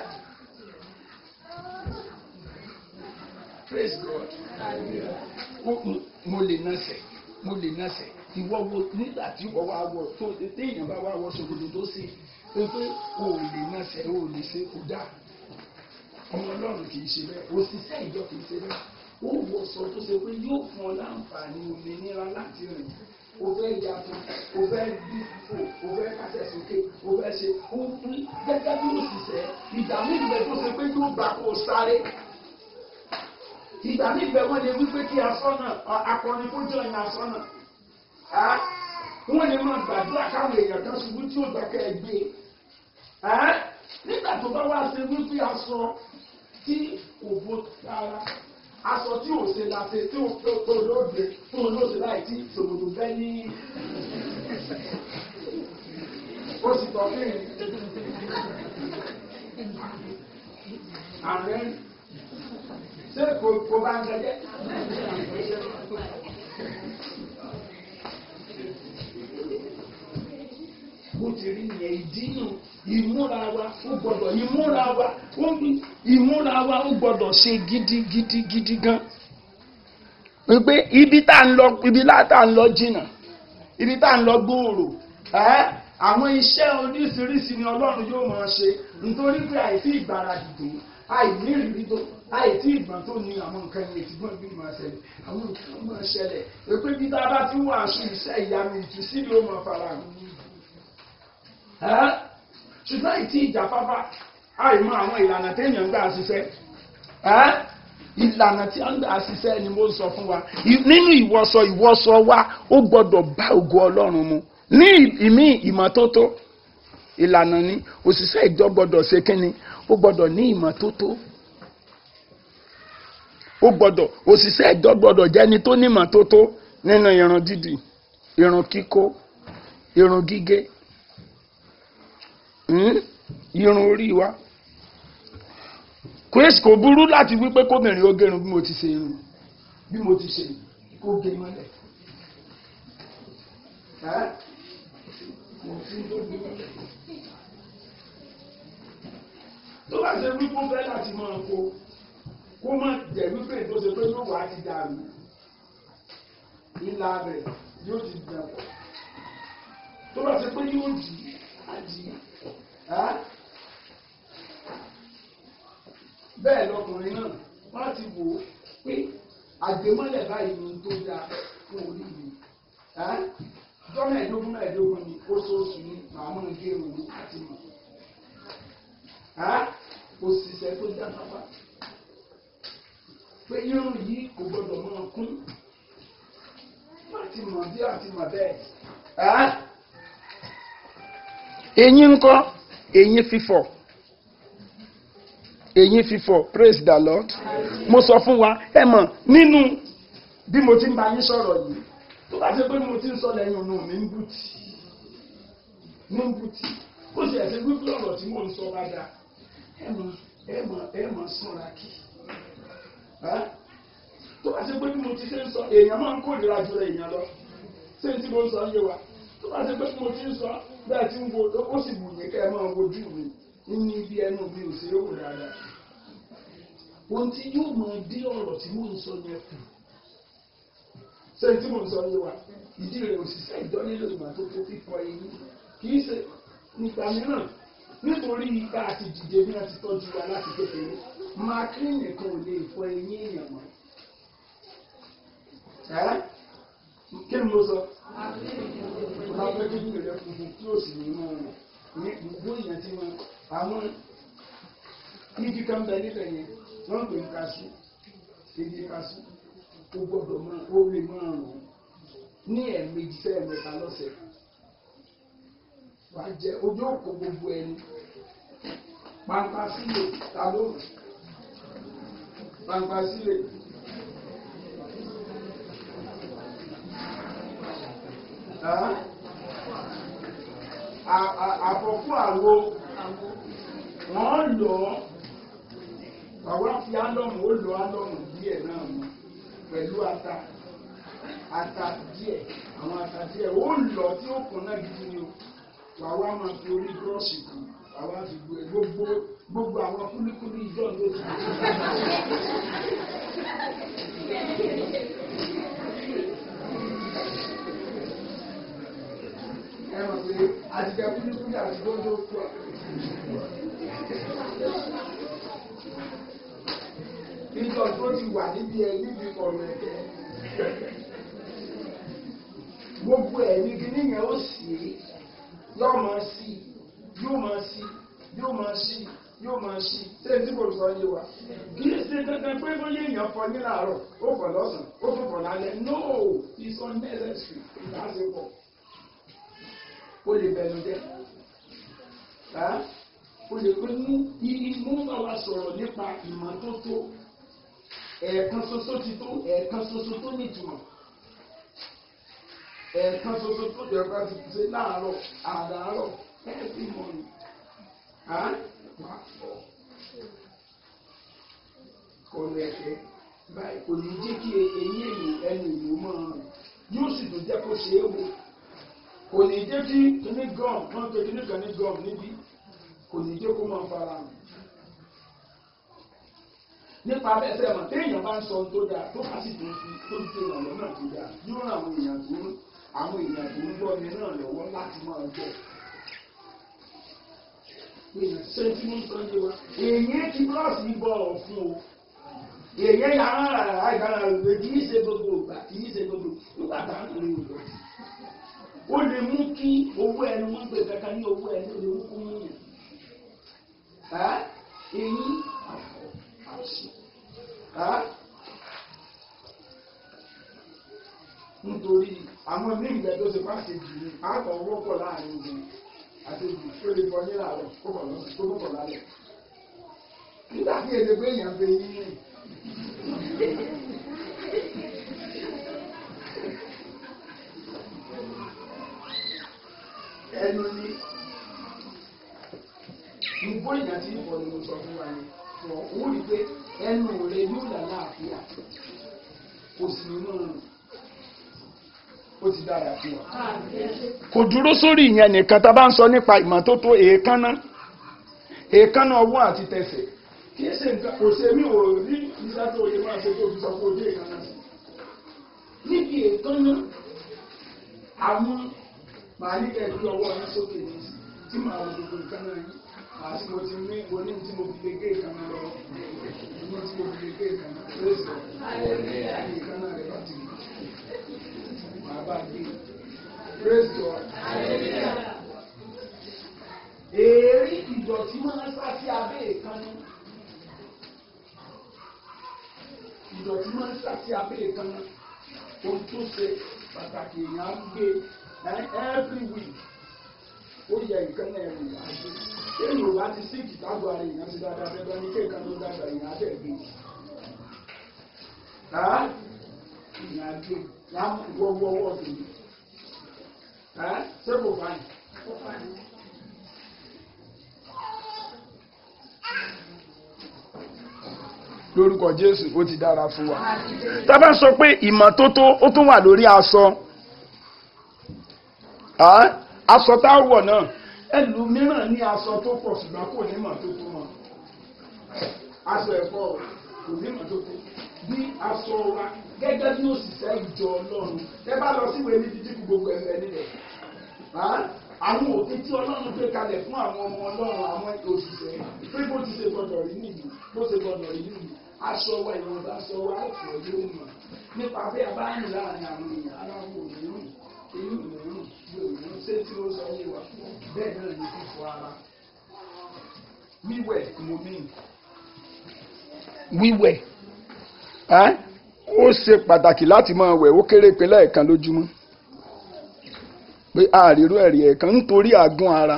praise God Ó- mo lè nọsẹ̀ mo lè nọsẹ̀ ìwọ wo nígbà tí ìwọ wá wọ tó téèyàn bá wá wọ ṣòkòtò tó ṣe pé pé o ò lè nọsẹ̀ o ò lè ṣe kò dáa ọmọ ọlọ́run kì í ṣe bẹ́ẹ̀ òṣìṣẹ́ ìjọ kì í ṣe bẹ́ẹ̀ ó wọ sọ tó ṣe pé yóò fún ọ láǹfààní òmìnira láti rìn o fẹ́ yàtọ̀ o fẹ́ bí fò o fẹ́ kásẹ̀ sókè o fẹ́ ṣe o fún gẹ́gẹ́ bí òṣìṣẹ́ ìgbà mílíọ̀nù tó ṣe pé yóò gbà kó o sáré ìgbà mílíọ̀nù wọ́n lè wí pé kí asọ́nà akọni kó jọ ìyẹn asọ́nà wọ́n lè máa gbàdúrà káwọn èèyàn kan ṣubú tí ó gbà kẹ́ ẹ gbé nígbà tó bá wá ṣe wípé aṣọ tí kò bó rárá aṣọ tí ò ṣe la ṣe tí ò tó tó lóde tó lóde láì tí ṣòkòtò bẹ́ ní ó sì tọ́ kí ni ààrẹ ṣé kò kò bá ń gẹjẹ. bó ti rí yẹn ìdínú ìmúra wa ó gbọ́dọ̀ ìmúra wa ó ìmúra wa ó gbọ́dọ̀ ṣe gidigidi gidi gan wípé ibi tá ń lọ ibi tá ń lọ jìnnà ibi tá ń lọ gbòòrò ẹ àwọn iṣẹ́ oríṣiríṣi ni Ọlọ́run yóò máa ṣe nítorí pé àìsí ìgbáradì tó àìní ìrírí tó àìsí ìgbọ̀n tó ní àwọn nǹkan yẹn tí gbọ́n bí máa ṣẹlẹ̀ àwọn nǹkan máa ṣẹlẹ̀ pé bí tá a bá ti wà aṣọ iṣẹ́ ìyanu ìtúsílẹ̀ ó máa fara hàn ṣùgbọ́n ìtí ìjàfáfá àìmọ̀ àwọn ìlànà téèyàn ń gbà ṣiṣẹ́ ìlànà tí a ń gbà ṣiṣẹ́ ni mo ń sọ fún wa nínú ìwọṣọ ìwọṣọ wa ó gbọ́dọ̀ bá ògo Ọlọ́run mu ní ìmí ìmọ́tótó ìlànà ni òṣìṣẹ́ ìjọ gbọ́dọ̀ ṣe kínni ó gbọ́dọ̀ ní ìmọ́tótó ó gbọ́dọ̀ òṣìṣẹ́ ìjọ gbọ́dọ̀ jẹ́ni tó ní ìmọ́tótó nínú irun dídì irun kíkó irun gígé irun orí wa chris kò burú láti wípé kóbìnrin ó gẹrun bí mo ti ṣe irun bí mo ti ṣe kó gé mọ́lẹ̀ tó bá ṣe wípé fẹ́ láti máa kó kó má jẹ́ wípé tó ṣe pé yóò wá ti dàrú ìlà rẹ̀ yóò ti dàpọ̀ tó bá ṣe pé yóò dì á dì í bẹ́ẹ̀ lọkùnrin náà wọ́n ti wò ó pé àgbémọ́lẹ̀ báyìí ni tó dáa fún orí mi jọ́nà ẹ̀dógún náà ẹ̀dógún ni oṣooṣù ni màá mọ̀ gé òun àti mọ̀ òṣìṣẹ́ tó já pápá pé irun yìí kò gbọdọ̀ máa kún láti mọ̀ bí àti mọ̀ bẹ́ẹ̀. eyín ńkọ́ eyín fífọ̀ eyín fífọ̀ praise the lord mo sọ fún wa ẹ mọ̀ nínú bí mo ti ń bá yín sọ̀rọ̀ yìí tó bá ṣe pé mo ti ń sọ lẹ́yìn ọ̀nà mi ń bùtì ní ń bùtì ó sì ẹ̀sìn wípé ọ̀rọ̀ tí mò ń sọ bá dáa ẹ mọ̀ ẹ mọ̀ ẹ mọ̀ sọ̀rọ̀ kì tó bá ṣe pé bí mo ti ṣe ń sọ èèyàn máa ń kórìíra jù èèyàn lọ ṣé tí mo ń sọ yé wa tó bá ṣe pé bí mo ti ń sọ bẹ́ẹ̀ tí ń wo ó sì wù mí kẹ́ ẹ máa wojú mi ní ibi ẹnu mi ò sí owó dáadáa ohun tí yóò máa dí ọ̀rọ̀ tí mò ń sọ yẹn kù ṣé tí mò ń sọ yé wa ìdí rẹ̀ òṣìṣẹ́ ìjọ nílò ìmọ́tótó fífọ eyín kì í ṣe nígbà mìíràn nítorí ipa àti dìde bí wọ́n ti tọ́jú wa láti kékeré maclean nìkan ò lè fọ eyín èèyàn mọ́ kí ni mo sọ máa fẹ́ kí ní ìrẹ́ funfun tí ó sì ní mọ́ ní gbogbo èèyàn tí wọ́n àwọn igi kan bẹ níbẹ̀ yẹn wọ́n pè ń kaṣú igi kaṣú ó gbọ́dọ̀ máa ó lè máa rùn ní ẹ̀ẹ̀mejì sẹ́ẹ̀mẹ́ta lọ́sẹ̀ wà á jẹ ojú òkò gbogbo ẹni pàǹpà sílẹ̀ ta ló pàǹpà sílẹ̀. àfọ̀kú àwo wọ́n lọ àwọn fi álọ́mù ó lọ álọ́mù díẹ̀ náà mọ́ pẹ̀lú ata ata díẹ̀ àwọn ata díẹ̀ ó lọ tí ó kún náà gidi ni o wà wá máa fi orí búrọ́ọ̀ṣì kù wà wá fi gbé gbogbo gbogbo àwọn kúlíkúlí ìjọ ló ti ẹ mọ̀ pé àtijọ́ kúlíkúlí àti gbọ́dọ̀ pọ̀. Níjọ́ tó ti wà níbi ẹ níbi ọ̀rọ̀ ẹ̀kẹ́. Gbogbo ẹ̀mí kìíní yẹn ó sì é yóò máa sí yóò máa sí yóò máa sí yóò máa sí ṣé tí kò sọ yé wa. Kì í ṣe dandan pé bóyá èèyàn fọ ní làárọ̀ ó fọ lọ́sàn-án ó tún fọ lálẹ́. No, it's unnecessary. Ìdásepọ̀. O lè bẹ̀rù jẹ́. O lè pé mú imú bá wa sọ̀rọ̀ nípa ìmọ́tótó. Ẹ̀ẹ̀kan ṣoṣo ti tó ẹ̀ẹ̀kan ṣoṣo tó nítumọ̀ ẹ̀ẹ̀kan ṣoṣo tó jẹ́ ká ti ṣe láàárọ̀ àdáárọ̀ every morning. kò lẹ̀kẹ́ báyìí kò ní jẹ́ kí eyín èyí ẹnu ìlú máa rìn yóò sì tún jẹ́ kó ṣe é wò kò ní jẹ́ kí kíní gum wọ́n pe kíní kan ní gum níbí kò ní jẹ́ kó máa fara hàn nípa abẹ́sẹ̀ mọ̀ téèyàn bá ń sọ ohun tó dáa tó bá sì tún fi tó ń ṣe ìrànlọ́ náà tó dáa yóò ràn àwọn èèyàn tó ń àwọn èèyàn tó ń gbọ́ mi náà lọ́wọ́ láti máa gbọ́. èèyàn ṣe tí wọ́n sọ yé wa èèyàn ti búrọ́ọ̀sì bọ̀ ọ̀ fún o èèyàn yà á rà rà ìgbàlá rẹ̀ kì í ṣe gbogbo ìgbà kì í ṣe gbogbo nígbà tá à ń lè wò lọ́sí. ó lè mú kí owó ẹnu wọn gbé kankan ní owó ẹnu lè mú kó mú yàn. èyí àfọ̀ àṣì nítorí àwọn ní ìgbẹ́ tó ṣe pàṣẹ jù ní àtọ̀ wọ́pọ̀ láàrin ogun àti ogun tó lè bọ́ nílà rẹ̀ kó bọ̀ lọ́sùn tó bọ̀ lálẹ́ nígbà tí èdè pé èèyàn bẹ yín rìn ẹnu ní gbogbo ìyàn tí ìbọn ni mo sọ fún wa ni fún ọ ó rí pé ẹnu rẹ yóò là láàfíà kò sì nínú ó ti dára fún wa. kò dúró sórí ìyẹn nìkan tá a bá ń sọ nípa ìmọ́tótó èékánná èékánná ọwọ́ àti tẹsẹ̀ kì í ṣe nǹkan kò ṣe mí ò rí iṣẹ́ tó yẹ máa ṣe tó fi sọ pé ojú èékánná sí. níbi èékánná àwọn màá ní kẹ́ ẹ gbé ọwọ́ yín sókè ní sí tí màá wo gbogbo ìkánná yín àti mo ti ní oní tí mo fi lè gé ìkànnà lọ oní tí mo fi lè gé ìkànnà lẹ́sẹ̀ ní ìkànnà rẹ̀ láti rí màá bá gbé praise God. èérí ìdọ̀tí máa ń sá sí abẹ́ ìkànnà ìdọ̀tí máa ń sá sí abẹ́ ìkànnà ohun tó ṣe pàtàkì èèyàn á gbé every week ó yẹ ìkànnà ẹ̀rù àgbẹ̀ èyí ò bá ti sí ìtàgbà rẹ̀ ìyàn sí dáadáa fẹ́ bá ní kí nǹkan tó dàgbà ìyàn abẹ́ gbé ká ìyàn gbé wọ́wọ́wọ́ tó ní ká ṣé kò fáyìn. lórúkọ jésù ó ti dára fún wa tá a bá sọ pé ìmọ́tótó ó tún wà lórí aṣọ aṣọ tá a wọ̀ náà ẹlòmíràn ní aṣọ tó pọ̀ ṣùgbọ́n kò ní mọ̀ tó tó mọ̀ aṣọ ẹ̀fọ́ kò ní mọ̀ tó tó bí aṣọ wa gẹ́gẹ́ bí òṣìṣẹ́ ìjọ ọlọ́run ẹ bá lọ síwèé níbi tí gbogbo ẹ̀fẹ̀ nílẹ̀ àwọn òfin tí ọlọ́run gbé kalẹ̀ fún àwọn ọmọ ọlọ́run àwọn òṣìṣẹ́ pé bó ti ṣe gbọdọ̀ rí nìyí bó ṣe gbọdọ̀ rí nìyí aṣọ wa ìwọ̀nba aṣọ wa ọ̀pọ̀ yóò mọ̀ nípa bí a bá ń láàrin àwọn èèyàn aláwọ̀ òmíràn èyí òmíràn yóò ṣe tí ó sọ yé wa bẹ́ẹ̀ náà ní fífọ ara wíwẹ̀ mo mí wíwẹ̀ ó ṣe pàtàkì láti máa wẹ̀ ó kéré pé lẹ́ẹ̀kan lójúmọ́ pé àríró ẹ̀rí ẹ̀kan nítorí àgún ara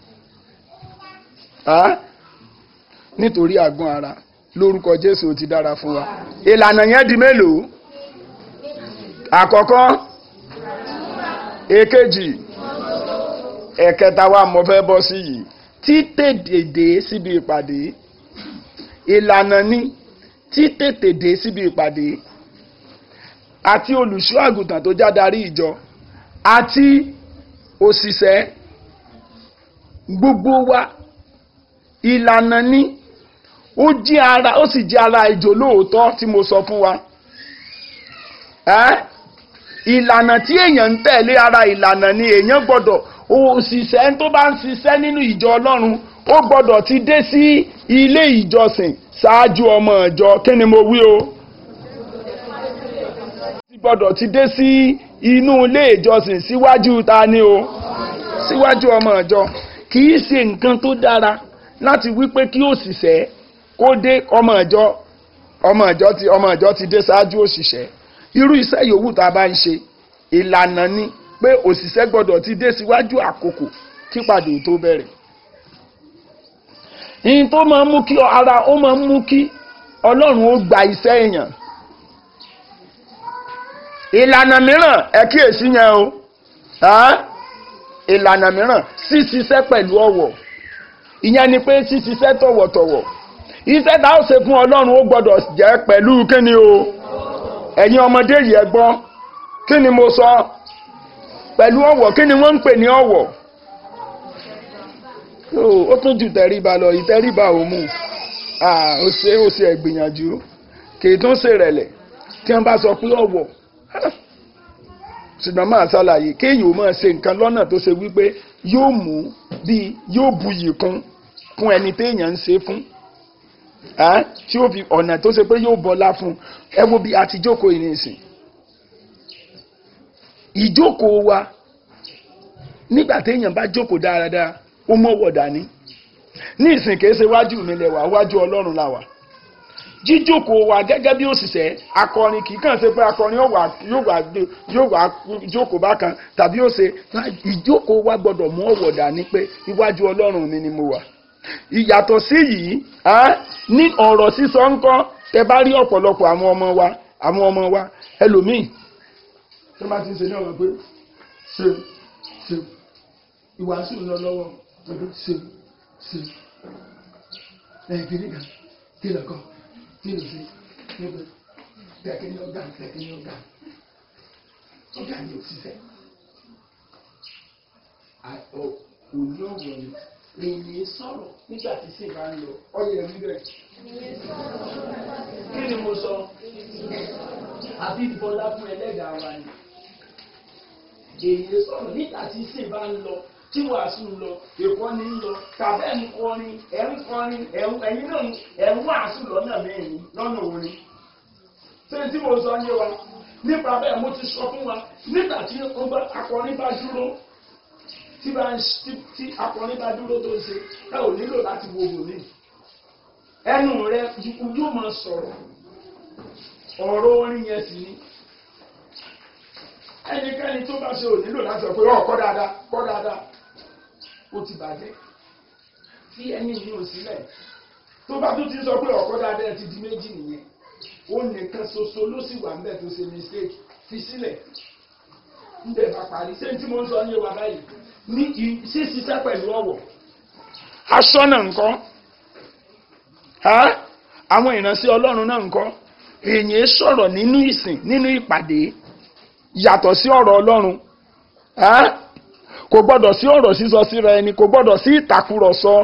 nítorí àgún ara lórúkọ Jésù ti dára fún wa ìlànà yẹn di mélòó àkọ́kọ́ èkejì ẹ̀kẹta wa mo fẹ́ bọ́ sí yìí títètè dé síbi ìpàdé ìlànà ní títètè dé síbi ìpàdé àti olùṣọ́ àgùntàn tó já darí ìjọ àti òṣìṣẹ́ gbogbo wa ìlànà ní ó jí ara ó sì jí ara ìjọ lóòótọ́ tí mo sọ fún wa ìlànà tí èèyàn ń tẹ̀lé ara ìlànà ni èèyàn gbọ́dọ̀ òṣìṣẹ́ tó bá ń ṣiṣẹ́ nínú ìjọ ọlọ́run ó gbọ́dọ̀ ti dé sí ilé ìjọsìn ṣáájú ọmọ ìjọ kí ni mo wí o ti gbọ́dọ̀ ti dé sí inú ilé ìjọsìn síwájú ta ni o síwájú ọmọ ìjọ kì í ṣe nǹkan tó dára láti wí pé kí òṣìṣẹ́ kó dé ọmọ ìjọ ọmọ ìjọ ti ọmọ ìjọ ti dé ṣáájú òṣìṣẹ́ irú iṣẹ́ yòówù tá a bá ń ṣe ìlànà ni pé òṣìṣẹ́ gbọ́dọ̀ ti dé síwájú àkókò kípàdé tó bẹ̀rẹ̀. ìyìn tó máa ń mú kí ara ó máa ń mú kí ọlọ́run ó gba iṣẹ́ èèyàn. ìlànà mìíràn ẹ kíyèsí yẹn o ìlànà mìíràn ṣíṣiṣẹ́ pẹ̀lú ọ̀wọ̀ ìyẹn ni pé ṣíṣiṣẹ́ tọ̀wọ̀tọ̀wọ̀ iṣẹ́ tá a ó ṣe fún ọlọ́run ó gbọ́dọ̀ jẹ́ pẹ̀lú kíni o ẹ̀yin ọmọdé yìí ẹ gbọ́ kí ni mo sọ pẹ̀lú ọ̀wọ̀ kí ni wọ́n ń pè ní ọ̀wọ̀ ó tún ju tẹríba lọ ìtẹríba ò mú ó ṣe ó ṣe ẹ̀gbìyànjú kì í tún ṣe rẹ̀lẹ̀ tí wọ́n bá sọ pé ọ̀wọ̀ ṣùgbọ́n máa ṣàlàyé kéèyàn ó máa ṣe nǹkan lọ́nà tó ṣe wípé yóò mú bíi yóò buyì kún kún ẹni téèyàn ń ṣe fún tí ó fi ọ̀nà tó ṣe pé yóò bọ́lá fún ẹ wo bí a ti jókòó yìí nìsín ìjókòó wa nígbà téèyàn bá jókòó dáradára ó mọ̀wọ̀ dání ní ìsìn kìí ṣe wájú mi lẹ̀ wá wájú ọlọ́run la wà jíjókòó wa gẹ́gẹ́ bí òṣìṣẹ́ akọrin kì í kàn ṣe pé akọrin yóò wá yóò wá jókòó bákan tàbí ó ṣe ìjókòó wa gbọ́dọ̀ mú ọ̀wọ̀ dání pé iwájú ọlọ́run mi ni mo wà ìyàtọ̀ sí yìí ní ọ̀rọ̀ sísọ ńkọ́ tẹ bá rí ọ̀pọ̀lọpọ̀ àwọn ọmọ wa àwọn ọmọ wa ẹlòmíì tó bá ti ń ṣe ní ọ̀rọ̀ pé ṣe ṣe ìwàásù ń lọ lọ́wọ́ pẹ̀lú ṣe ṣe ẹ̀ kìíní kan kí lọ kọ́ kí lọ sí níbi kẹ̀kẹ́ ní ọ̀gá kẹ̀kẹ́ ní ọ̀gá ọ̀gá ni òṣìṣẹ́ òní ọ̀wọ̀ ni èyí sọ̀rọ̀ nígbà tí sì máa ń lọ ọyẹ rí bẹ́ẹ̀. kí ni mo sọ àbí bọlá fún ẹlẹ́dàá wa ni. èyí sọ̀rọ̀ nígbà tí sì máa ń lọ tí wàásù ń lọ èkó ni ń lọ tàbí ẹ̀ ń kọrin ẹ̀ ń kọrin ẹ̀yin náà ẹ̀ ń wàásù lọ́nà mẹ́rin lọ́nà orin. ṣé tí mo sọ yé wa nípa bẹ́ẹ̀ mo ti sọ fún wa nígbà tí akọrin bá dúró tí bá ń tí akọrin bá dúró tó ń ṣe ẹ ò nílò láti wo wòlíì ẹnu rẹ yóò máa sọ̀rọ̀ ọ̀rọ̀ orin yẹn sì ni ẹnikẹ́ni tó bá ṣe ò nílò láti sọ pé ọ kọ́ dáadáa kọ́ dáadáa ó ti bàjẹ́ tí ẹni yìí ò sílẹ̀ tó bá tún ti sọ pé ọ̀kọ́ dáadáa ẹ ti di méjì nìyẹn ó nìkan ṣoṣo ló sì wà ńbẹ̀ tó ṣe mistake fi sílẹ̀ ńbẹ̀ bá parí ṣé tí mo ń sọ ní wa báyìí ní ṣíṣiṣẹ́ pẹ̀lú ọ̀wọ̀. aṣọ́nà nǹkan àwọn ìránṣẹ́ ọlọ́run náà nǹkan èyàn sọ̀rọ̀ nínú ìsìn nínú ìpàdé yàtọ̀ sí ọ̀rọ̀ ọlọ́run kò gbọ́dọ̀ sí ọ̀rọ̀ sísọ síra ẹni kò gbọ́dọ̀ sí ìtàkùrọ̀sọ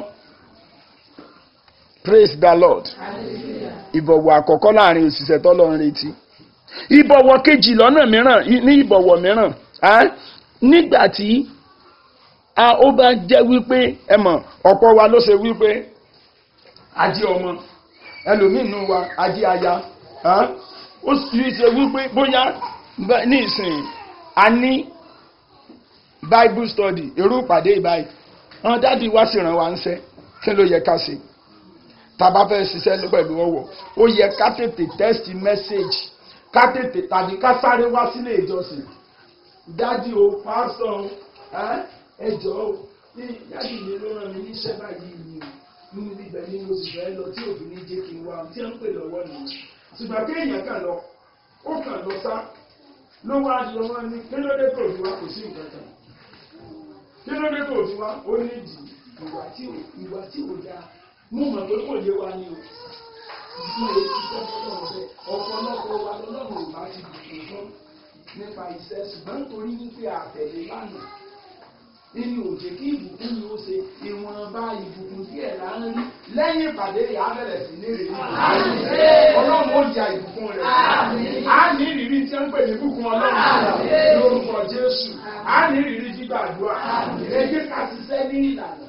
praise the lord ìbọ̀wọ̀ àkọ́kọ́ láàrin òṣìṣẹ́ tọ́lọ́run retí ìbọ̀wọ̀ kejì lọ́nà mìíràn ní ìbọ̀wọ̀ mìíràn nígbà tí a ó bá jẹ́ wípé ẹ mọ̀ ọ̀pọ̀ wa ló ṣe wípé ají ọmọ ẹlòmínú wa ají aya ó sì ṣe wípé bóyá ní ìsìn a ní bible study irú ìpàdé ìbáyìí wọn dáàdi wá sì ràn wá ń ṣe kí ló yẹ ká ṣe tàbá fẹ́ ṣiṣẹ́ pẹ̀lú ọwọ́ ó yẹ ká tètè text message ká tètè tàbí ká sáré wá sílé ìjọsìn dáàdi o pásítọ̀ ẹ jọ̀ọ́ ní yáàdì mi ló rán mi níṣẹ́ báyìí ni o nínú ibẹ̀ ni mo sì fẹ́ lọ tí òbí ní jẹ́ kí n wá tí wọ́n ń pè lọ́wọ́ nìyẹn ṣùgbọ́n kéèyàn kàn lọ ó kàn lọ sá ló wá lọ wọn ní kí ló dé tó fi wá kò sí nǹkan kan kí ló dé tó fi wá ó ní ìdí ìwà tí ò ìwà tí ò dáa mú mọ̀ pé kò yé wa ni o ìdí rẹ̀ ti tọ́ fọ́lọ́ ọ̀fẹ́ ọ̀pọ̀lọpọ̀ wa lọ́lọ́run ò bá ti dùn fún nípa iṣẹ́ ṣùgbọ́n nítorí wípé àtẹ̀lé lánàá nínú òjè kí ìbùkún ni ó ṣe ìwọ̀nba ìbùkún díẹ̀ là ń rí lẹ́yìn ìpàdé yà á bẹ̀rẹ̀ sí ní rèé ọlọ́run ó ja ìbùkún rẹ̀ á ní ìrírí tí ń pè ní ìbùkún ọlọ́run lórúkọ jésù á ní ìrírí gbígbàdúrà ẹ jẹ́ ká ṣiṣẹ́ ní ìlànà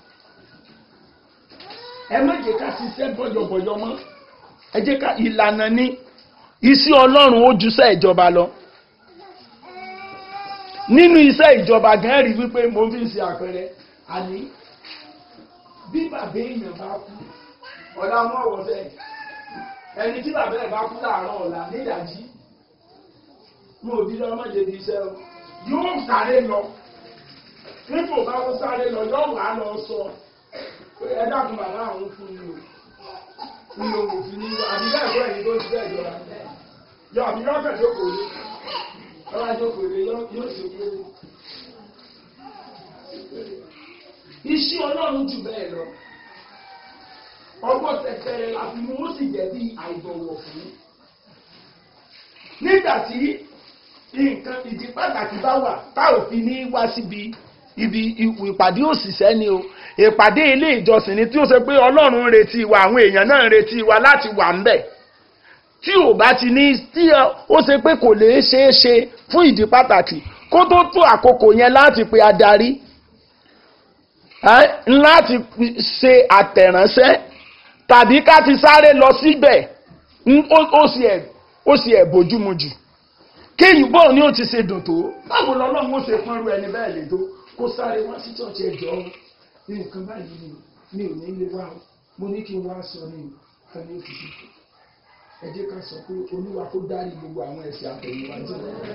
ẹ má jẹ́ ká ṣiṣẹ́ bọ̀yọ̀bọ̀yọ̀ mọ́ ẹ jẹ́ ká ìlànà ní iṣẹ́ ọlọ́run ó jùṣẹ́ ìjọba lọ nínú iṣẹ́ ìjọba gan rí wípé mo fi ń ṣe àpẹẹrẹ àní bí bàbá èèyàn bá kú ọ̀la mọ́ ọ̀wọ́sẹ̀ ẹni tí bàbá ẹ̀ bá kú láàárọ̀ ọ̀la nídàjí mo ò bí lọ ọmọ jẹbi iṣẹ́ o yóò sáré lọ nípò bá ó sáré lọ yóò wà á lọ sọ pé ẹ dákun bàbá àwọn fún mi o mi ò fi ní àbí bẹ́ẹ̀ bọ́ ẹ̀yin tó ti bẹ́ẹ̀ jọra yọ àbí lọ́kàn tó kò ní ọba jókòó lé yóò ṣe pé iṣẹ́ ọlọ́run jù bẹ́ẹ̀ lọ ọgbọ́n tẹ̀tẹ̀rẹ̀ la fi mú ó sì jẹ́ bí àìbọ̀wọ̀ fún nígbà tí nǹkan ìdí pàtàkì bá wà tá ò fi ní wá síbi ibi ìpàdé òṣìṣẹ́ ni o ìpàdé ilé ìjọsìn ni tí ó ṣe pé ọlọ́run ń retí wa àwọn èèyàn náà ń retí wa láti wà ń bẹ̀ tí ò bá ti ní tí ó ṣe pé kò lè ṣeé ṣe fún ìdí pàtàkì kó tó tó àkókò yẹn láti pe adarí láti ṣe àtẹ̀ránṣẹ́ tàbí ká ti sáré lọ síbẹ̀ ó sì ẹ̀ bójúmu jù kéyìn bọ́ọ̀ ni ó ti ṣe dùn tó báwo lọ́lọ́run ó ṣe pọ́nrú ẹni bẹ́ẹ̀ lè tó kó sáré wá sí ṣọ́ọ̀ṣì ẹ̀jọ́ nǹkan báyìí ni mi ò ní lè wá mo ní kí n wá sọ ní ìfẹ́ ní òfìsì ẹ jẹ́ ká sọ pé olúwa kó dárí gbogbo àwọn ẹ̀ṣẹ̀ àtẹ̀yìnwá jẹ́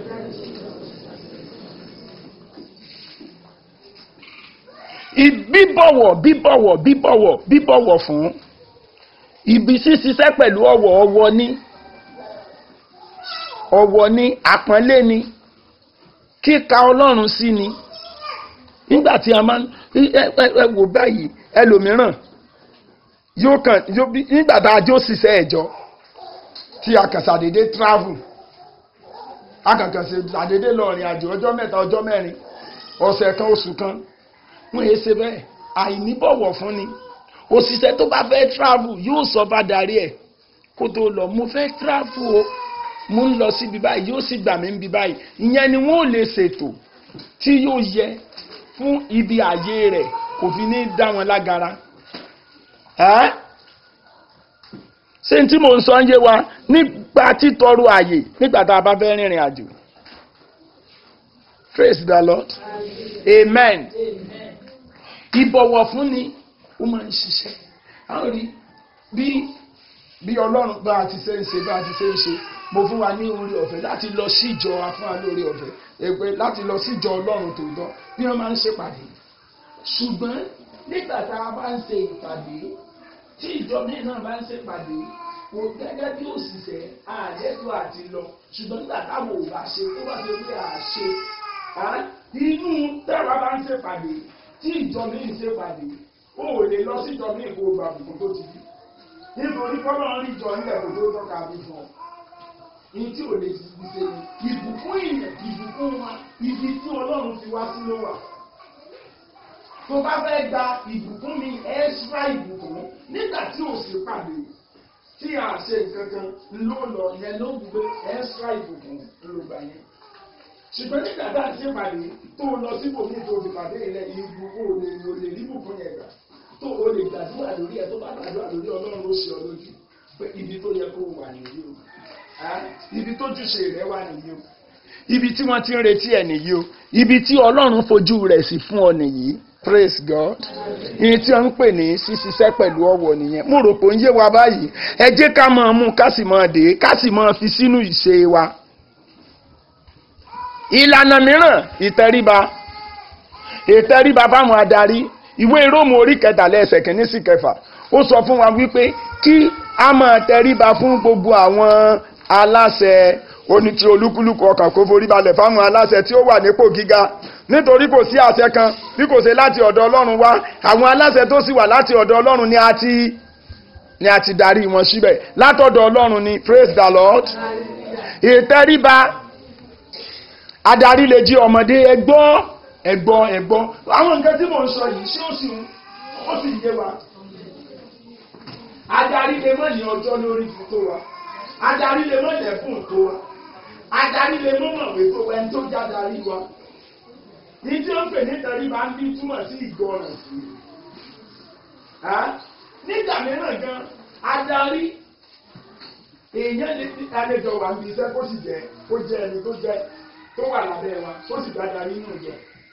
bíbọ̀wọ̀ bíbọ̀wọ̀ bíbọ̀wọ̀ bíbọ̀wọ̀ fún ibi ṣíṣiṣẹ́ pẹ̀lú ọ̀wọ̀ ọwọ́ ní ọ̀wọ̀ ní àpọ́nlé ni kíka ọlọ́run sí ni nígbà tí a máa ń ẹ wò báyìí ẹlòmíràn yóò kàn nígbà tá a jó ṣiṣẹ́ ẹ̀jọ́ tí a kàn ṣàdédé travel a kàn kàn ṣàdédé lọ rìn àjò ọjọ́ mẹ́ta ọjọ́ mẹ́rin ọ̀sẹ̀ kan oṣù kan wọ́n yé ṣe bẹ́ẹ̀ àìníbọ̀wọ̀ fún ni òṣìṣẹ́ tó bá fẹ́ travel yóò sọ bá darí ẹ̀ kó tó lọ mo fẹ́ travel o mo ń lọ síbi báyìí yóò sì gbà mí níbi báyìí ìyẹn ni wọ́n ò lè ṣètò tí yóò yẹ fún ibi ààyè rẹ̀ kò fi ní dá wọn lágara ṣé tí mo ń sọ ń yé wa nígbà títọrọ ààyè nígbà tá a bá fẹ́ rìnrìn àjò praise the lord amen ìbọ̀wọ̀ fún ni ó máa ń ṣiṣẹ́ àwọn rí bí bí ọlọ́run bá a ti ṣe ń ṣe bá a ti ṣe ń ṣe mo fún wa ní orí ọ̀fẹ́ láti lọ sí ìjọ afún wa lórí ọ̀fẹ́ èpè láti lọ sí ìjọ ọlọ́run tòótọ́ bí wọ́n máa ń ṣèpàdé ṣùgbọ́n nígbà tá a bá ń ṣe ìpàdé tí ìjọ mi náà bá ń ṣèpàdé kò gẹ́gẹ́ bí òṣìṣẹ́ àjẹtò àti lọ ṣùgbọ́n nígbà táwọn ò bá ṣe tó bá ṣe pé à ṣe inú tẹ́wà bá ń ṣèpàdé tí ìjọ mi ń ṣèpàdé ó lè lọ sí ìjọ mi ìkó gbàgbọ́ tó ti di nítorí kọ́nà rí ìjọ nílẹ̀ kò tó tọ́ka bí fún ọ ní tí ò lè ti ṣe ni ìbùkún ìyẹn ìbùkún wa ibi tí ọlọ́run ti wá sí ló wà tó bá fẹ́ gba ìbùkún mi ẹ́ṣíra ìbùkún nígbà tí ò sí pàdé tí a ṣe nǹkan kan ló lọ yẹn ló gbé ẹ́ṣíra ìbùkún ló gbà yẹn ṣùgbọ́n nígbà tá a ṣe pàdé tó lọ síbò ní tó ti pàdé ilẹ̀ ìbùkún ò lè lò lè rí ìbùkún yẹn gbà tó o lè gbàdúrà lórí ẹ tó bá gbàdúrà lórí ọlọ́run ó ṣe ọ lójú pé ibi tó yẹ kó o wà nìyí o ibi tó jùṣe rẹ wà nìyí o ibi tí wọ́n ti ń retí ẹ̀ nìyí o ibi tí ọlọ́run fojú rẹ̀ sí fún ọ nìyí praise God ìyẹn tí wọ́n ń pè ní ṣíṣiṣẹ́ pẹ̀lú ọwọ́ nìyẹn mo rò pé ó ń yé wa báyìí ẹ jẹ́ ká máa mú ká sì máa dé ká sì máa fi sínú ìṣe wa ìlànà mìíràn ìtẹríba ìtẹríba fáwọn adarí ìwé róòmù orí kẹtàlẹ́ ẹsẹ̀ kìíní sí kẹfà ó sọ fún wa wípé kí a máa tẹríba fún gbogbo àwọn aláṣẹ oní tí olúkúlùkù ọkàn kó forí balẹ̀ fáwọn aláṣẹ tí ó wà nípò gíga nítorí kò sí àṣẹ kan bí kò ṣe láti ọ̀dọ̀ ọlọ́run wá àwọn aláṣẹ tó sì wà láti ọ̀dọ̀ ọlọ́run ni a ti ni a ti darí wọn síbẹ̀ látọ̀dọ̀ ọlọ́run ni praise the lord ìtẹríba adarí lè jí ọmọdé ẹgbọ́ ẹgbọ́ ẹgbọ́ àwọn nǹkan tí mò ń sọ yìí ṣé ó sì ń ó sì yé wa adarí lè mọ̀ ní ọjọ́ lórí tó wa adarí lè mọ̀ lẹ́kùn tó wa adarí lè mọ̀ mọ̀wé tó wa ẹni tó já darí wa ní tí ó ń pè ní tẹríba ń bí túmọ̀ sí ìgbọràn sí nígbà mìíràn gan adarí èèyàn lè fi àlejò wà níbi iṣẹ́ kó sì jẹ́ kó jẹ́ ẹni tó jẹ́ tó wà lábẹ́ wa kó sì dáadáa nínú ìjọ.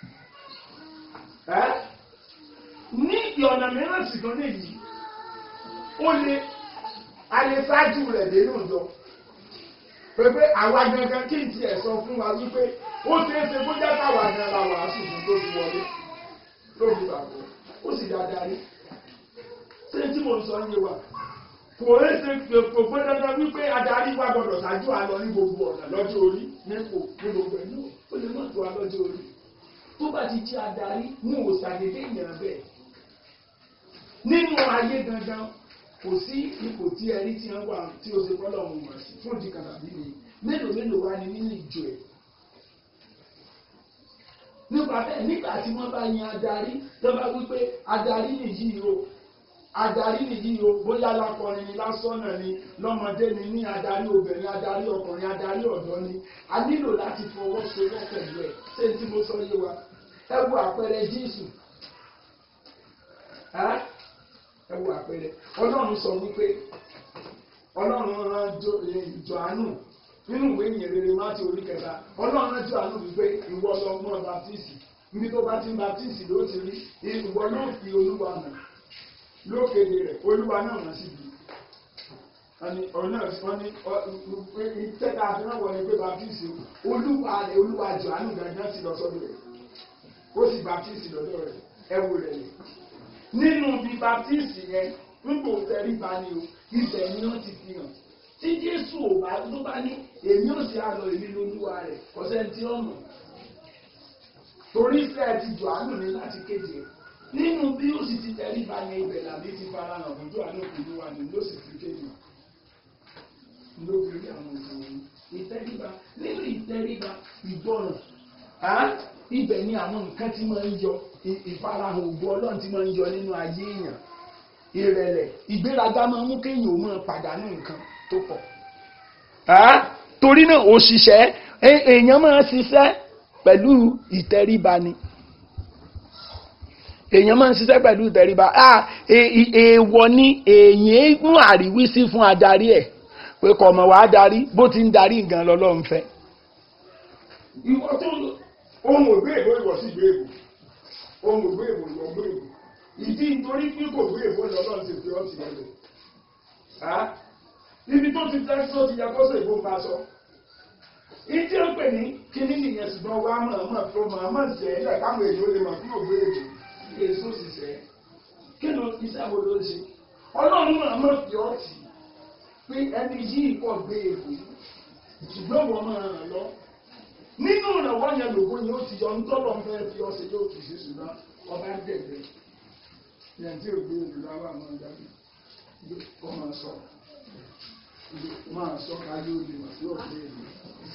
ní ìọ̀nà mìíràn sì kan léyìí ó lè a lè ṣáájú rẹ̀ nínú ìjọ. pépé àwa gangan kí n tiẹ̀ sọ fún wa wípé ó ṣeé ṣe kó jẹ́ káwa gan la wàásù fún tó fi wọlé tó fi bàbọ̀ ó sì dáadáa rí. ṣé tí mo sọ ń yé wa kò é ṣe kò pé dandan wípé adarí wa gbọdọ̀ ṣáájú àlọ́ ní gbogbo ọ̀nà lọ́jọ́ orí nípò ní gbogbo ẹ̀ náà ó lè má tó wa lọ́jọ́ orí tó bá ti jẹ́ adarí mú òṣàdédé ìyàn bẹ́ẹ̀ nínú ayé gangan kò sí ipò tí ẹrí tí wọ́n wà tí o ṣe fọ́lọ́ ọ̀hún mọ̀ sí fún ìdíkan tàbí mi mélòó mélòó wá ní nínú ìjọ ẹ̀ nípa bẹ́ẹ̀ nígbà tí wọ́n bá yan adarí tó bá wípé adarí nìyí o adarí nìyí o bóyá lákọrin ni lásọ̀nà ni lọ́mọdé ni ní adarí obìnrin adarí ọkùnrin adarí ọ̀dọ́ ni a nílò láti fọwọ́sowọ́ pẹ̀lú ẹ̀ ṣé tí mo sọ yé wa ẹ wo àpẹẹrẹ Jésù ẹ wo àpẹẹrẹ Ọlọ́run sọ wípé Ọlọ́run rán Jòhánù nínú ìwé ìyìn rere Mátíù orí kẹta Ọlọ́run rán Jòhánù wípé ìwọ lọ mọ́ baptisi níbi tó bá ti ń baptisi ló ti rí ìwọ yóò fi Olúwa hàn lókèdè rẹ̀ olúwa náà wọ́n sì bí ọ̀nà wọ́n ní tẹ́ka àfihàn wọ̀ ní pé baptiste olúwa rẹ̀ olúwa Jòhánù gangan ti lọ sọ́dọ̀ rẹ̀ ó sì baptiste lọ́dọ̀ rẹ̀ ẹ̀wù rẹ̀ lẹ̀ nínú bí baptiste yẹn nípò tẹríba ni o ibẹ̀ ni wọ́n ti fi hàn tí Jésù ò bá tó bá ní èmi ò sì àlọ́ èmi lolúwa rẹ̀ kọ́sẹ́ tí ó mọ̀ torí sẹ́ẹ̀ ti Jòhánù ní láti kéde nínú bí ó sì ti tẹríba ní ibẹ̀ làbí ti fara hàn ojú àná òkúlú wa ni ló sì fi kéde ló fi rí àwọn òṣèlú ìtẹríba nínú ìtẹríba ìgbọràn ibẹ̀ ni àwọn nǹkan tí máa ń yọ ìfarahàn ògbó ọlọ́run tí máa ń yọ nínú ayé èèyàn ìrẹ̀lẹ̀ ìgbéraga máa ń mú kéèyàn ó máa pàdánù nǹkan tó pọ̀ torí náà òṣìṣẹ́ èèyàn máa ṣiṣẹ́ pẹ̀lú ìtẹríba ni èèyàn máa ń ṣiṣẹ́ pẹ̀lú ìtẹríba èèwọ̀ ni èèyàn mú àríwísí fún adarí ẹ̀ pé kò mọ̀ wá darí bó ti ń darí nǹkan lọ́lọ́run fẹ́. ìwọ tó ohun ògbé èbó ìwọ sí ìgbé èbó ohun ògbé èbó ìwọ gbé èbó ìdí nítorí pé kò gbé èbó lọ́lọ́run ti fi ọ́ ti lẹ̀ ibi tó ti tẹ́ tó ti yẹ kó sọ ìbò ń bá sọ ìdí ó pè ní kíní nìyẹn ṣùgbọ́n wàá mọ̀ mọ̀ tó mọ̀ mọ̀ jẹ́ ilẹ̀ káwọn èèyàn lè mọ̀ fún ògbé èbó èso ṣiṣẹ́ kí ló iṣẹ́ wo ló ṣe ọlọ́run náà mọ̀ fi ọ́ tì pé ẹni yìí pọ̀ gbé èkó ṣùgbọ́n wọ́n máa ràn lọ nínú ìrànwọ́ yẹn lògó yẹn ó ti yọ ńtọ́lọ́ fẹ́ fi ọ́ ṣe yóò fi ṣe ṣùgbọ́n ọba dẹ̀gbẹ́ yẹn tí ò gbé èkó láwọn àwọn ọ̀dàbí ó máa sọ máa sọ káyé òde wà sí ọ̀gbẹ́ èkó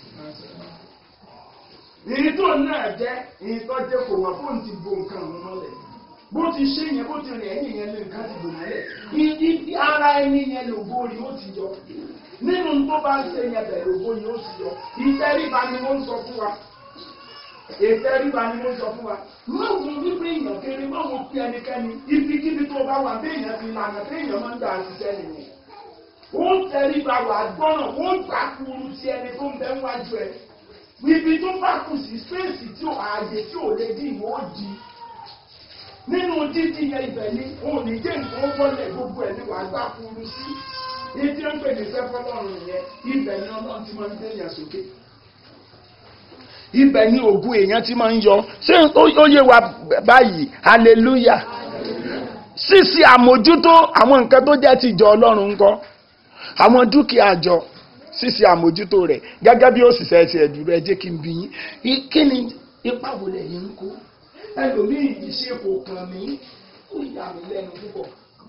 èyí tó náà jẹ́ èyí tó jẹ́ kò wọ́n fóun ti bo nǹkan ọ̀hún mọ́lẹ̀ bó ti ṣe yẹn bó ti rìn ẹ̀yìn yẹn lé nǹkan ti bò mọ́lẹ̀ ìdí ara ẹni yẹn lògbó ni ó ti yọ nínú tó bá ń ṣe yẹn bẹ̀ lògbó ni ó ti yọ ìtẹríba ni wọ́n ń sọ fún wa ìtẹríba ni wọ́n ń sọ fún wa lóògùn wípé èèyàn kéré má wo pé ẹnikẹ́ni ibikíbi tó bá wà bí èèyàn ti lànà bí èèyàn máa ń gbà ṣiṣẹ́ nìyẹn ó tẹríba wà gbọ́nà ó gbà kúrú ti ẹni tó ń bẹ wájú ẹ ibi tó bá kù sí spéèsì tí ò ààyè tí ò lè dín ìwọ di nínú dídí yẹn ibẹ̀ ni òun ní jẹ́ nǹkan wọlé gbogbo ẹ̀ ní wàá gbà kúrú sí ìdí ń pè ní sẹ́fọ́lọ́run yẹn ibẹ̀ ni ọlọ́run ti máa ń gbé yẹn sókè ibẹ̀ ni ògùn èèyàn ti máa ń yọ ṣé ó yé wa báyìí hallelujah ṣíṣe àmójútó àwọn nǹkan tó jẹ́ ti ìjọ ọlọ́run ńkọ́ àwọn dúkìá àjọ ṣíṣe àmójútó rẹ̀ gẹ́gẹ́ bí òṣìṣẹ́ ti ẹ̀dùrú ẹ jẹ́ kí n bí yín kí ni ipa wo lẹ́yìn ń kó ẹlòmíì ìṣe kò kàn mí ó yà mí lẹ́nu púpọ̀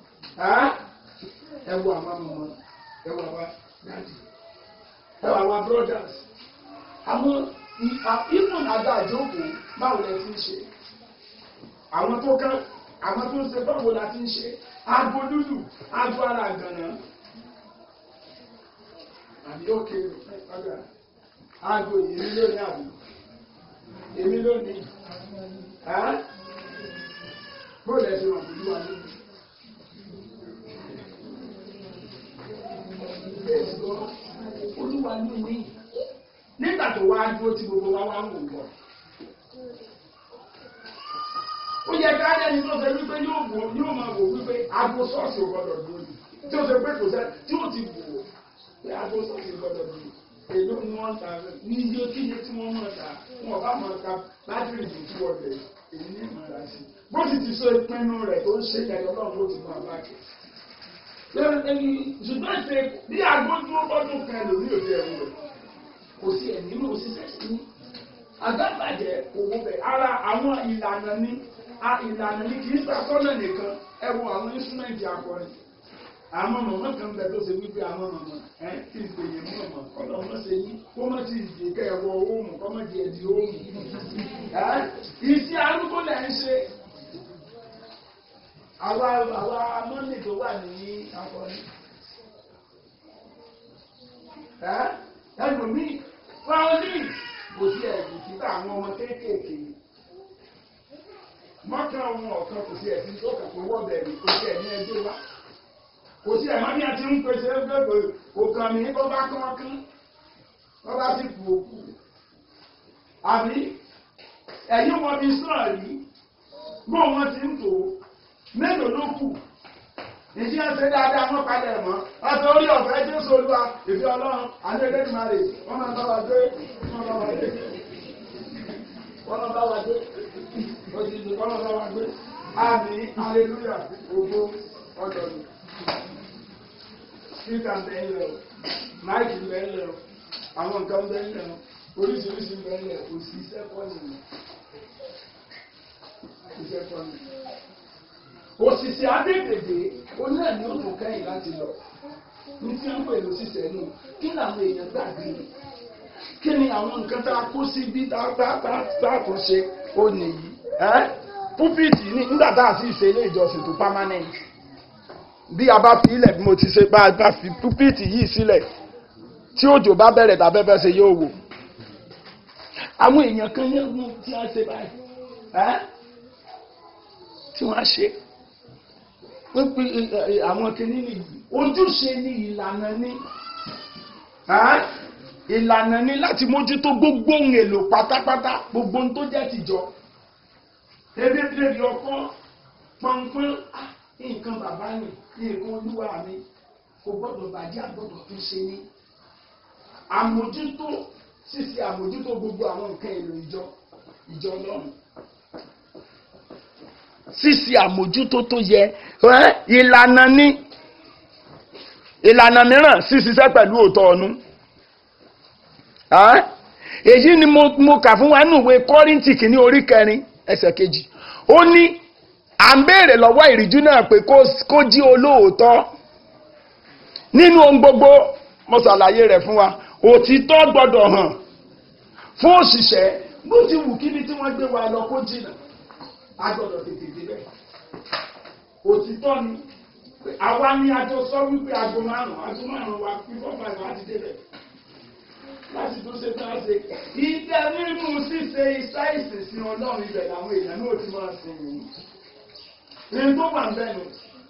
ẹ wo àwọn ọmọ ẹ wo àwa dáàdì ẹ wo àwa brothers àwọn ìfún àgbà àjókòó báwo lẹ ti ń ṣe àwọn tó kán àwọn tó ń ṣe báwo la ti ń ṣe aago dúdú aago ara àgànná àbí òkè ọgá aago èmi lónìí àbí èmi lónìí bóòlù ẹsẹ wọn kò ní wà lónìí. olúwa ní mi nígbà tó wá dúró tí gbogbo wa wá ń wò bọ̀. ó yẹ ká lẹ́ni tó ṣe wípé yóò wò yóò máa wò wípé aago ṣọ́ọ̀ṣì ò gbọ́dọ̀ dúró ni tí ó ṣe pé kò sẹ́ tí ó ti wò ó pé aago ṣọ́ọ̀ṣì gbọ́dọ̀ dúró èló ni wọ́n ta ní iye kí iye tí wọ́n máa ta wọn bá máa ta bátìrì tó tú ọ̀dẹ̀ èyí ní ìmọ̀ra sí bó sì ti sọ ìpinnu rẹ̀ tó ń ṣe ẹ̀yọ́ náà ló ti máa bá kẹ́ ṣùgbọ́n ṣe bí aago dúró bọ́dún kan lórí òde ẹ̀rù rẹ̀ kò sí ẹ̀mí mọ̀ òṣìṣẹ́ sí ní agbábàjẹ́ owó bẹ̀ ara àwọn ìlànà ní ìlànà ní kì í sàtọ́nà nìkan ẹ wo àwọn instrumenti akọrin àwọn mọ̀mọ́ kan bẹ tó ṣe wípé àwọn mọ̀mọ́ ẹ kí n pèyè mú ọmọ kọ́lọ́ ọmọ ṣe yín kó má ti dì kẹ́ ẹ wọ ohun kọ́ má di ẹ̀dì ohun ẹ ìsí arúgbó lẹ̀ ń ṣe àwa àwa mọ́nì tó wà ní akọrin ẹ ẹlòmíì fáwọn kò sí ẹ̀sìn títà àwọn ọmọ kéékèèké mọ́kàn ohun ọ̀kan kò sí ẹ̀sìn tó kàn kó wọ́ bẹ̀rẹ̀ kò sí ẹ̀mí ẹgbẹ́ wa kò sí ẹ̀mọ́ ní àti ń pèsè ẹgbẹ́ òkàn mi bó bá kán kán bó bá sì kú òkú àbí ẹ̀yìn wọn bí sọ̀rọ̀ rí bó wọn ti ń tò mélòó ló kù ìdí ẹsẹ̀ dáadáa wọn padà mọ́ ọ̀tọ̀ orí ọ̀fẹ́ jésù olúwa ìfẹ́ ọlọ́run àti ẹlẹ́dìmọ̀rẹ́ wọn máa bá wa dé wọn bá wa dé wọn máa bá wa dé òjijì wọn máa bá wa dé àmì aleluya ògbó ọ̀dọ̀dù spíkà ń bẹ́ẹ̀ lẹ̀ o máìkì ń bẹ́ẹ̀ lẹ̀ o àwọn nǹkan ń bẹ́ẹ̀ lẹ̀ o oríṣiríṣi ń bẹ́ẹ̀ lẹ̀ o sì iṣẹ́ kọ́ nìyẹn iṣẹ́ kọ́ nìyẹn òṣìṣẹ́ adédèdè oní ẹ̀mí òtún kẹ́yìn láti lọ ní tí wọ́n pè lóṣìṣẹ́ nù kí làwọn èèyàn gbàgbé kí ni àwọn nǹkan tá a kó sí bí tá a kó ṣe ó nìyí púpìtì nígbà tá a sì ṣe ilé ìjọsìn tó permanent bí a bá fi ilẹ̀ bí mo ti ṣe bá a bá fi púpìtì yìí sílẹ̀ tí òjò bá bẹ̀rẹ̀ tàbẹ́fẹ́ ṣe yóò wò àwọn èèyàn kan yẹn mú tí a ṣe báyìí tí wọ́n á ṣe pípí àwọn kìíní nìyí ojúṣe ní ìlànà ní ìlànà ní láti mójútó gbogbo ohun èlò pátápátá gbogbo ohun tó jẹ́ tìjọ ebébèrè ọkọ pọnpọn nǹkan bàbá mi nǹkan olúwa mi kò gbọ́dọ̀ bàjẹ́ àgbọ́dọ̀ tó ṣe ní àmójútó ṣíṣe àmójútó gbogbo àwọn nǹkan èlò ìjọ ìjọ Ọlọ́run ṣíṣe àmójútó tó yẹ ìlànà ní ìlànà mìíràn ṣíṣiṣẹ́ pẹ̀lú òótọ́ ọ̀nú èyí ni mo kà fún wa nínú ìwé kọ́ríntì kìíní orí kẹrin ẹsẹ̀ kejì ó ní à ń béèrè lọ́wọ́ ìríjú náà pé kó jí olóòótọ́ nínú ohun gbogbo mo ṣàlàyé rẹ̀ fún wa òtítọ́ gbọ́dọ̀ hàn fún òṣìṣẹ́ bó ti wù kíbi tí wọ́n gbé wa lọ kó jìnnà a gbọ́dọ̀ tètè débẹ̀ òtítọ́ ni àwa ni a jọ sọ wípé aago márùn-ún aago márùn-ún wa fífọ́ fàìfọ́ láti débẹ̀ láti tó ṣe tán ṣe ìdẹ nínú ṣíṣe iṣẹ́ ìsìnsìn ọlọ́run ibẹ̀ làwọn èèyàn náà ti máa sìn yìí ní tó wà ń bẹ́nu.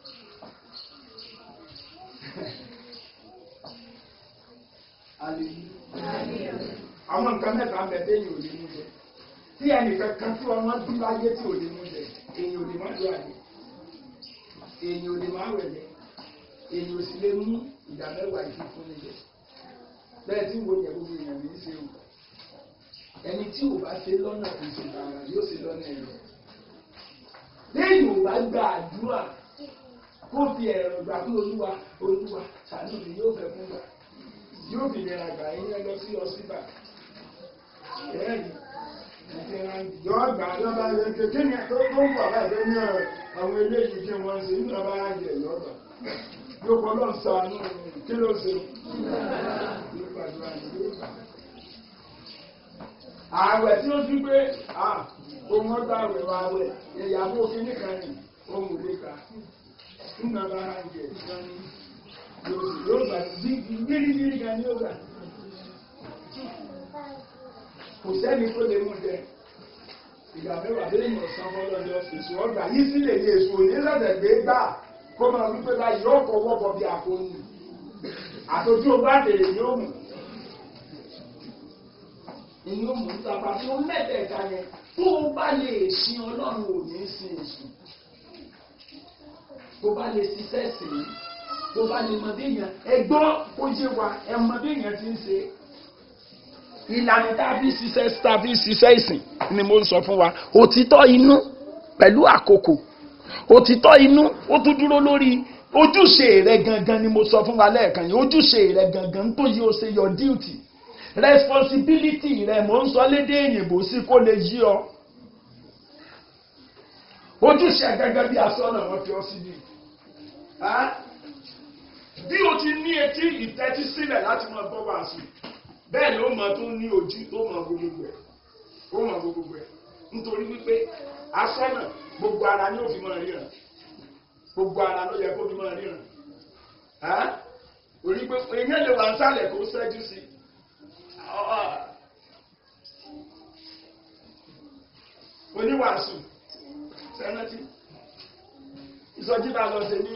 àwọn nǹkan mẹ́ta ń bẹ téèyàn ò lè mú jẹ tí ẹnìkan kan tí ọmọ bí láyé tí ò lè mú jẹ èèyàn ò lè má lọ àyè èèyàn ò lè má wẹ̀lẹ̀ èèyàn ò sì lè mú ìdá mẹ́wàá ìfífún níjẹ bẹ́ẹ̀ tí wo yẹ gbogbo èèyàn ní í ṣe o ẹni tí ò bá ṣe lọ́nà kò sì tààrà yóò ṣe lọ́nà ẹ̀rọ. lẹ́yìn ò bá gba àdúrà kó fi ẹ̀rọ gbà fún olúwa olúwa ṣàánú mi yóò fẹ́ fún gbà yóò fi lè ra gbà yín lọ sí ọsibà. ẹ̀ẹ́dì yọ gbà lọ́ba yẹn kékeré ní tó tó ń bọ̀ láìpẹ́ ní àwọn eléyìí kí wọ́n ṣe nínú ọba ayé lọ́gbà yóò kọ́ lọ́n sànú kí ló ṣe yóò gbàdúrà ní yóò gbà ààwẹ̀ tí ó tún pé ohun ọgbà àwẹ̀ wa àwẹ̀ ìyàwó kínní kan ní ohun òde ká nínú ọba àjẹ ìsọ́ni yóò gbà gbígbígbírí kan ní ọgbà kò sẹ́ni tó lè mú jẹ ìgbà mẹ́wàá lé ìmọ̀ san fọlọ́jọ́ èso ọgbà yìí sí lè ní èso òní lọ́dẹ̀ gbé gbà kó máa wípé báyìí yóò kọ́ wọ́pọ̀ bí àkóyún àtòjú ọgbà tèrè yóò mú inú mú tàbá tó mẹ́tẹ̀ẹ̀ta yẹn tó o bá lè sin ọlọ́run ò ní sin èṣù tó bá lè ṣiṣẹ́ sí i tó bá lè mọ béèyàn ẹgbọ́ ó yé wa ẹ mọ béèyàn ti ń ṣe ìlànà tá a fi ṣiṣẹ́ tá a fi ṣiṣẹ́ ìsìn ni mo ń sọ fún wa òtítọ́ inú pẹ̀lú àkókò òtítọ́ inú ó tún dúró lórí ojúṣe rẹ gangan ni mo sọ fún wa lẹ́ẹ̀kan yìí ojúṣe rẹ gangan tó yí o ṣe your duty responsibility rẹ mò ń sọ lédè òyìnbó sí kó lè yí ọ ojúṣe gẹ́gẹ́ bí asọ́nà wọn fi ọ síbi bí o ti ní etí ìtẹ́tí sílẹ̀ láti máa gbọ́ wàásù bẹ́ẹ̀ ni ó máa tún ní ojú tó máa gbogbo ẹ̀ ó máa gbogbo ẹ̀ nítorí wípé asọ́nà gbogbo ara ni ó fi máa ríran gbogbo ara ló yẹ kó fi máa ríran orí pé èèyàn lè wà ń sálẹ̀ kó ṣẹ́jú sí oníwàásù sẹ́nẹ́tì ìsọjí bá lọ sí ní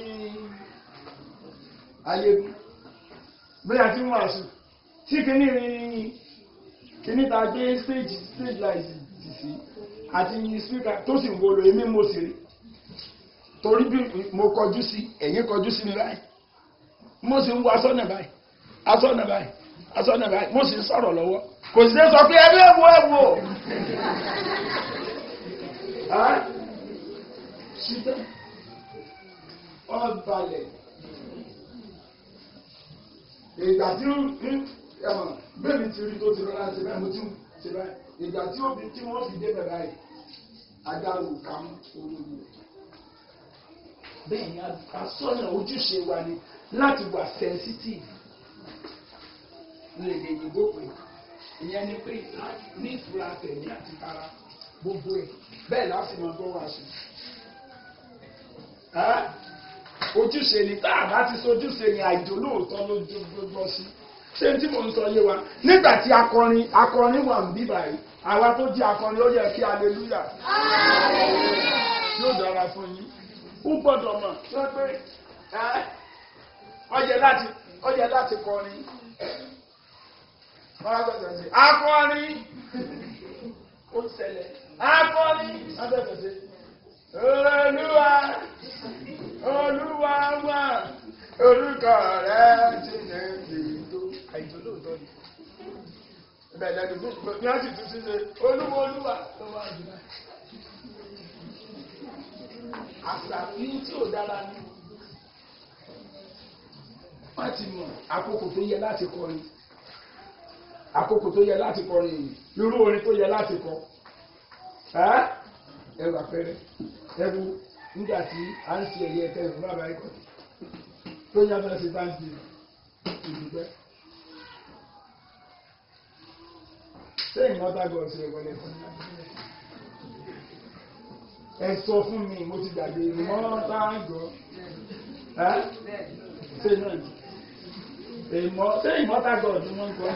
ayégun bí a ti ń wàásù tí kìíní rin kìíní ta gbé stage stage light sí àti speaker tó sì ń wolo èmi mo sì rí torí bí mo kọjú sí ẹ̀yin kọjú sí mi báyìí mo sì ń wo asọ́nà báyìí asọ́nà báyìí asọ́nà báyìí mo sì ń sọ̀rọ̀ lọ́wọ́ kò sí sọ pé ẹbí ẹ̀wọ̀ ẹ̀wọ̀ ṣùgbọ́n ọ̀balẹ̀ ìgbà tí ó ẹ̀wọ̀n bẹ́ẹ̀ni ti rí tó ti rọra ṣe báyìí mo ti ṣe báyìí ìgbà tí ó fi tí wọ́n fi dé bẹ̀rẹ̀ báyìí adáwò kàmú olóògbé bẹ́ẹ̀ ni asọ́nà ojúṣe wa ni láti wà sensitive lè lè yìnbó pé ìyẹn ni pé ní ìfura tẹ̀mí àti tara gbogbo ẹ̀ bẹ́ẹ̀ láti mọ gbọ́ wá sí. ojúṣe ni tá a bá ti sojúṣe ni àìjò lóòótọ́ ló gbọ́ sí. ṣé tí mo ń sọ yé wa nígbà tí akọrin akọrin wà ń bí báyìí àwa tó jẹ́ akọrin ó yẹ kí aleluya. yóò dára fún yín ó gbọ́dọ̀ mọ̀ sọ pé ọyẹ láti ọyẹ láti kọrin wọ́n á gbọ́dọ̀ sí akọrin ó ṣẹlẹ̀ akọrin abẹ́fẹ́ sí olúwa olúwa wà orúkọ rẹ̀ ti ní ìdó àìjọ lóòótọ́ ni ibẹ̀ lẹ́nu bí wọ́n sì tún sí ṣe olúwa olúwa tó wà jùlọ àṣà yìí tí ò dára ní wọ́n ti mọ̀ àkókò tó yẹ láti kọrin àkókò tó yẹ láti kọrin yìí irú orin tó yẹ láti kọ ẹrù àpẹẹrẹ ẹrù nígbà tí a ń ṣe ẹ̀yẹ ẹ̀kẹ́ ìrù bàbá ẹ̀kọ́ tó yá fẹ́ ṣe bá ń di ìdúpẹ́. ṣé ìmọ̀ta gọ̀ ṣe ìwọlé fún mi? ẹ sọ fún mi mo ti gbàgbé ìmọ̀ta gọ̀ ṣé náà ìmọ̀ ṣé ìmọ̀ta gọ̀ ni wọ́n ń kọ́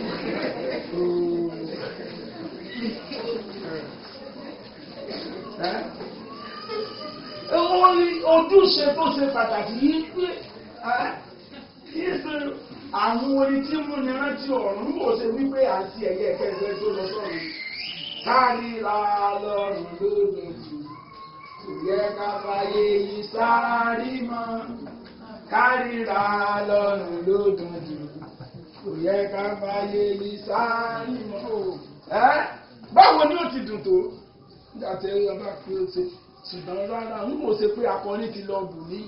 ojúṣe tó ṣe pàtàkì yìí pé kìí ṣe àwọn orin tí mú ni rántí ọ̀run bó ṣe wípé àti ẹ̀yẹ kẹsẹ̀ tó lọ sọ́run káríra lọ́rùn lódòdó kò yẹ ká fàyè yìí sáárì mọ́ káríra lọ́rùn lódòdó kò yẹ ká fàyè yìí sáárì mọ́ ẹ́ báwo ni ó ti dùn tó nígbà tí ẹ bá fi ó ṣe ṣùgbọ́n rárá ń mọ̀ ṣe pé akọrin ti lọ bù mí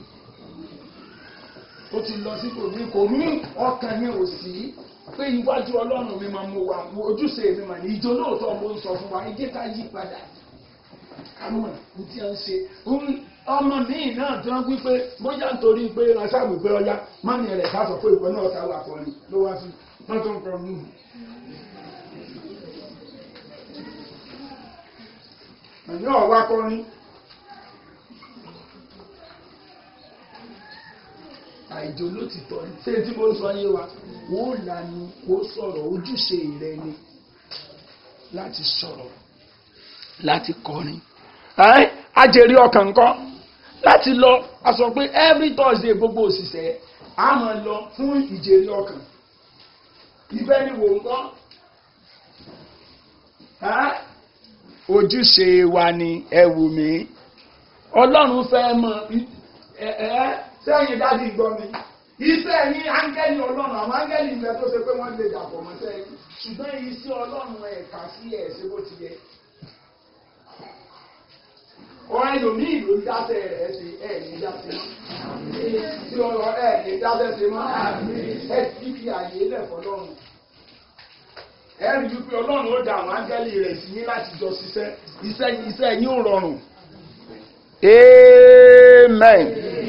ó ti lọ sí kò ní kò ní ọkàn ní òsì pé iwájú ọlọ́run mi máa mú wa ojúṣe mi mà ní ìjọ lóòótọ́ mo ń sọ fún wa ẹ jẹ́ ká yí padà kámọ̀ ní tí a ń ṣe ọmọ míì náà tí wọ́n wí pé bóyá nítorí pé aṣáàbù pé ọya mọ́ni rẹ̀ ká sọ pé ìpẹ́ náà ta wà kọrin ló wá sí wọ́n tó ń kọ mú un. àní ọ̀wá kọrin àìjò ló ti tọ́ ni ṣé tí mo sọ yé wa wọ́n lanu kó sọ̀rọ̀ ojúṣe rẹ ni láti sọ̀rọ̀ láti kọrin ẹ́ ajẹ́rí ọkàn kan láti lọ a sọ pé every Thursday gbogbo òṣìṣẹ́ a máa lọ fún ìjẹ́rí ọkàn ibẹ̀ ni wò ń kọ́ ojúṣe wa ni ẹ wù mí ọlọ́run fẹ́ mọ ẹ ẹ sẹ́yìn dájú gbọ́ mi iṣẹ́ yín áńgẹ́lì ọlọ́run àwọn áńgẹ́lì ìfẹ́ tó ṣe pé wọ́n lè dàpọ̀ mọ́ sẹ́yìn ṣùgbọ́n iṣẹ́ ọlọ́run ẹ̀ka sí ẹ̀ ṣe bó ti yẹ ọ̀rọ̀ ẹlòmíì ló ń dáṣẹ́ rẹ̀ ṣe ẹ̀ ní dáṣẹ́ tí ọ̀rọ̀ ẹ̀ ní dáṣẹ́ ṣe mọ́ ẹ ti fi àyè lẹ̀ fọlọ́run ẹ rí i pé ọlọ́run ó da àwọn áńgẹ́lì rẹ̀ sí yín láti jọ ṣiṣẹ́ iṣẹ́ iṣẹ́ yín ò rọrùn. amen.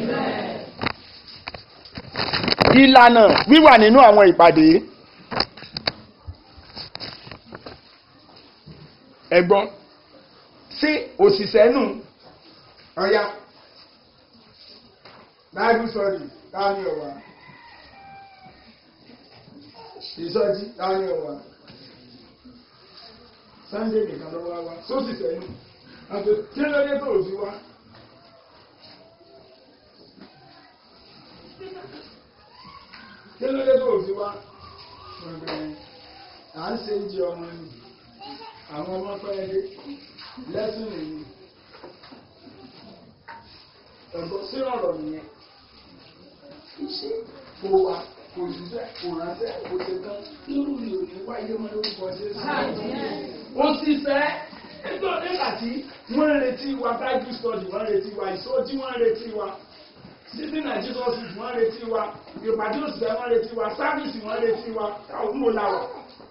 ìlànà wíwà nínú àwọn ìpàdé. ẹ gbọ́ sí òṣìṣẹ́ nù ọ̀ya bible study táwọn ọ̀wà ìsọjí táwọn ọ̀wà sunday nìkan ló wá wá sóṣìṣẹ́ nù àti kí ló dé tó ò sí wá. kí ló dé tó ò sí wá. à ń ṣe ń jẹ ọmọ ni àwọn ọmọ pẹ́ dé lẹ́sùn nìyí ẹ̀gbọ́n sí ọ̀rọ̀ nìyẹn iṣẹ́ kò wá kò ṣiṣẹ́ kò ránṣẹ́ kò ṣe tán irú mi ò ní wáyé mọ́ lórúkọ Jésù. ó ṣiṣẹ́ nígbà nígbà tí wọ́n ń retí wa bible study wọ́n ń retí wa ìsọjí wọ́n ń retí wa títí nàìjíríà sì wọ́n ń retí wa ìpàdé òṣìṣẹ́ wọ́n ń retí wa sáfìsì wọ́n ń retí wa káwọn mò láwọ̀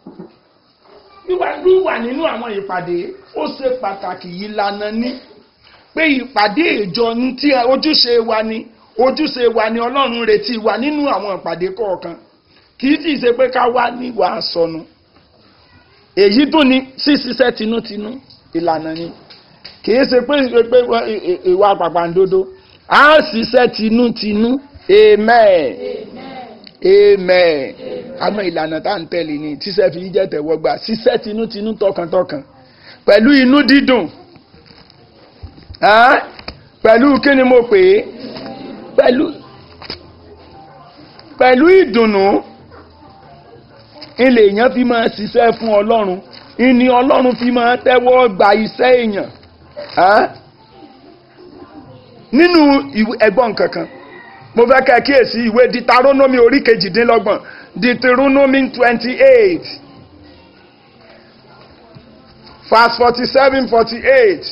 wíwà nínú àwọn ìpàdé ó ṣe pàtàkì ìlànà ní pé ìpàdé ìjọ ní tí ojúṣe wa ni ojúṣe wa ni ọlọ́run retí wa nínú àwọn ìpàdé kọ̀ọ̀kan kì í sì ṣe pé ká wá níwà sọnù èyí tó ní ṣíṣiṣẹ́ tinútinú ìlànà ni kì í ṣe pé pé ìwà pàpàǹdodo á ṣiṣẹ́ tinútinú amen amen àmọ́ ìlànà tá à ń tẹ̀lé ni tíṣẹ́ fi jẹ́ tẹ̀wọ́gbà ṣiṣẹ́ tinútinú tọkàntọkàn pẹ̀lú inú dídùn pẹ̀lú kí ni mo pè é pẹ̀lú pẹ̀lú ìdùnnú ilé èèyàn fi máa ṣiṣẹ́ fún ọlọ́run ìní ọlọ́run fi máa tẹ́wọ́ gba iṣẹ́ èèyàn nínú ẹgbọ́n kankan mo fẹ́ kẹ́ kíyèsí ìwé Deuteronomy orí kejìdínlọ́gbọ̀n Deuteronomy twenty eight verse forty seven forty eight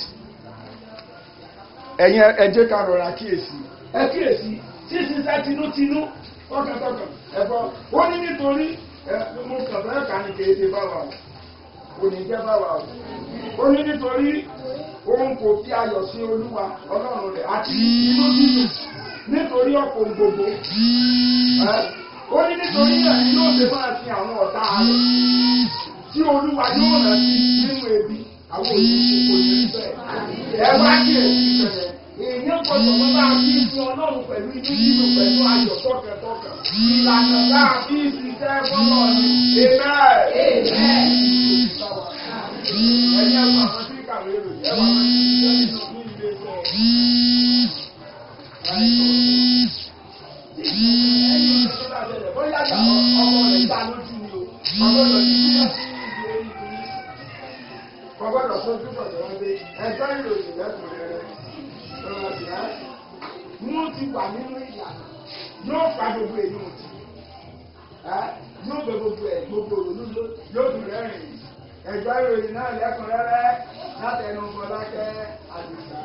ẹ̀yin ẹ jẹ́ ká rọra kíyèsí ẹ kíyèsí ṣíṣiṣẹ́ tinútinú tọkàntọkàn ẹ̀fọ́ ó ní nítorí mo kàn fẹ́ kà ní kéde báwa o kò ní jẹ́ báwa o ó ní nítorí òun kò fi ayọ̀ sí olúwa ọlọ́run rẹ̀ àti inú dídùn nítorí ọ̀pọ̀ gbogbo ó ní nítorí náà ni yóò ṣe máa fi àwọn ọ̀tá rẹ̀ tí olúwa yóò rán sí nínú ebi àwọn òṣìṣẹ́ kò ní bẹ́ẹ̀ ẹ wá kí èsì bẹ̀rẹ̀ èèyàn gbọdọ̀ mọ́ bá a fi fún ọlọ́run pẹ̀lú inú nínú pẹ̀lú ayọ̀ tọkàntọkàn ìlànà bá a fi ṣiṣẹ́ fọlọ́ ni amen. ẹ̀yin ẹ̀wọ̀n àwọn tí kàwé rò ẹ̀wọ̀n àwọn tí ṣiṣẹ́ nínú ní ilé iṣẹ́ ẹ̀yin tó bá ṣẹlẹ̀ bóyá ọmọ rẹ̀ gbá lójú ni o ọmọ rẹ̀ ti kú sí ibi orí kìíní kọ́gbọ́dọ̀ sójú pọ̀jọ́ wọn dé ẹjọ́ ìròyìn lẹ́kùnrẹ́rẹ́ wọ́n ti wà nínú ìlànà yóò fa gbogbo èyí òtí yóò bẹ gbogbo ẹ̀ gbogbo òrònú yóò dùn rẹ́rìn ẹ̀jọ́ ìròyìn náà lẹ́kùnrẹ́rẹ́ látẹnu Fọlákẹ́ Àdìsá.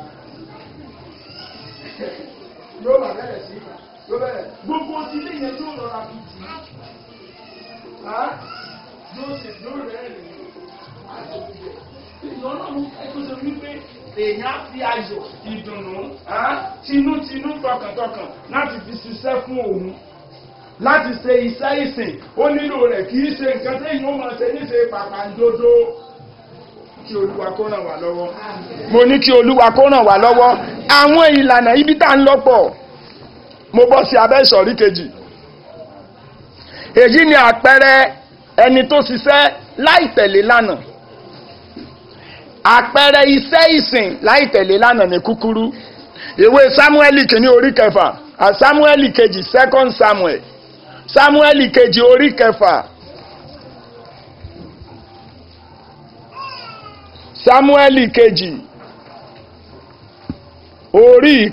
yóò bá bẹ̀rẹ̀ sí yóò bẹ̀rẹ̀ gbogbo ti ilé yẹn yóò lọ́ra bí jù yóò sì yóò rẹ̀ rìn ìyọ́nà ẹ̀kọ́ sọ wípé èèyàn á fi ayọ̀ ìdùnnú tinútinú tọkàntọkàn láti fi ṣiṣẹ́ fún òun láti ṣe iṣẹ́ ìsìn ó nílò rẹ̀ kì í ṣe nǹkan téèyàn ó máa ṣe níṣe pàpàǹdodo kí olúwa kó ràn wá lọ́wọ́. mo ní kí olúwa kó ràn wá lọ́wọ́ àwọn ìlànà ibi tá à ń lọ́pọ̀ mo bọ́ sí abẹ́ ìsọ̀rí kejì èyí ni àpẹẹrẹ ẹni tó ṣiṣẹ́ láì tẹ̀lé lánàá àpẹẹrẹ iṣẹ́ ìsìn láì tẹ̀lé lánàá ní kúkúrú ìwé Sámúẹ́lì kìíní orí kẹfà àti Sámúẹ́lì kejì second Samuel Sámúẹ́lì kejì orí kẹfà Sámúẹ́lì kejì orí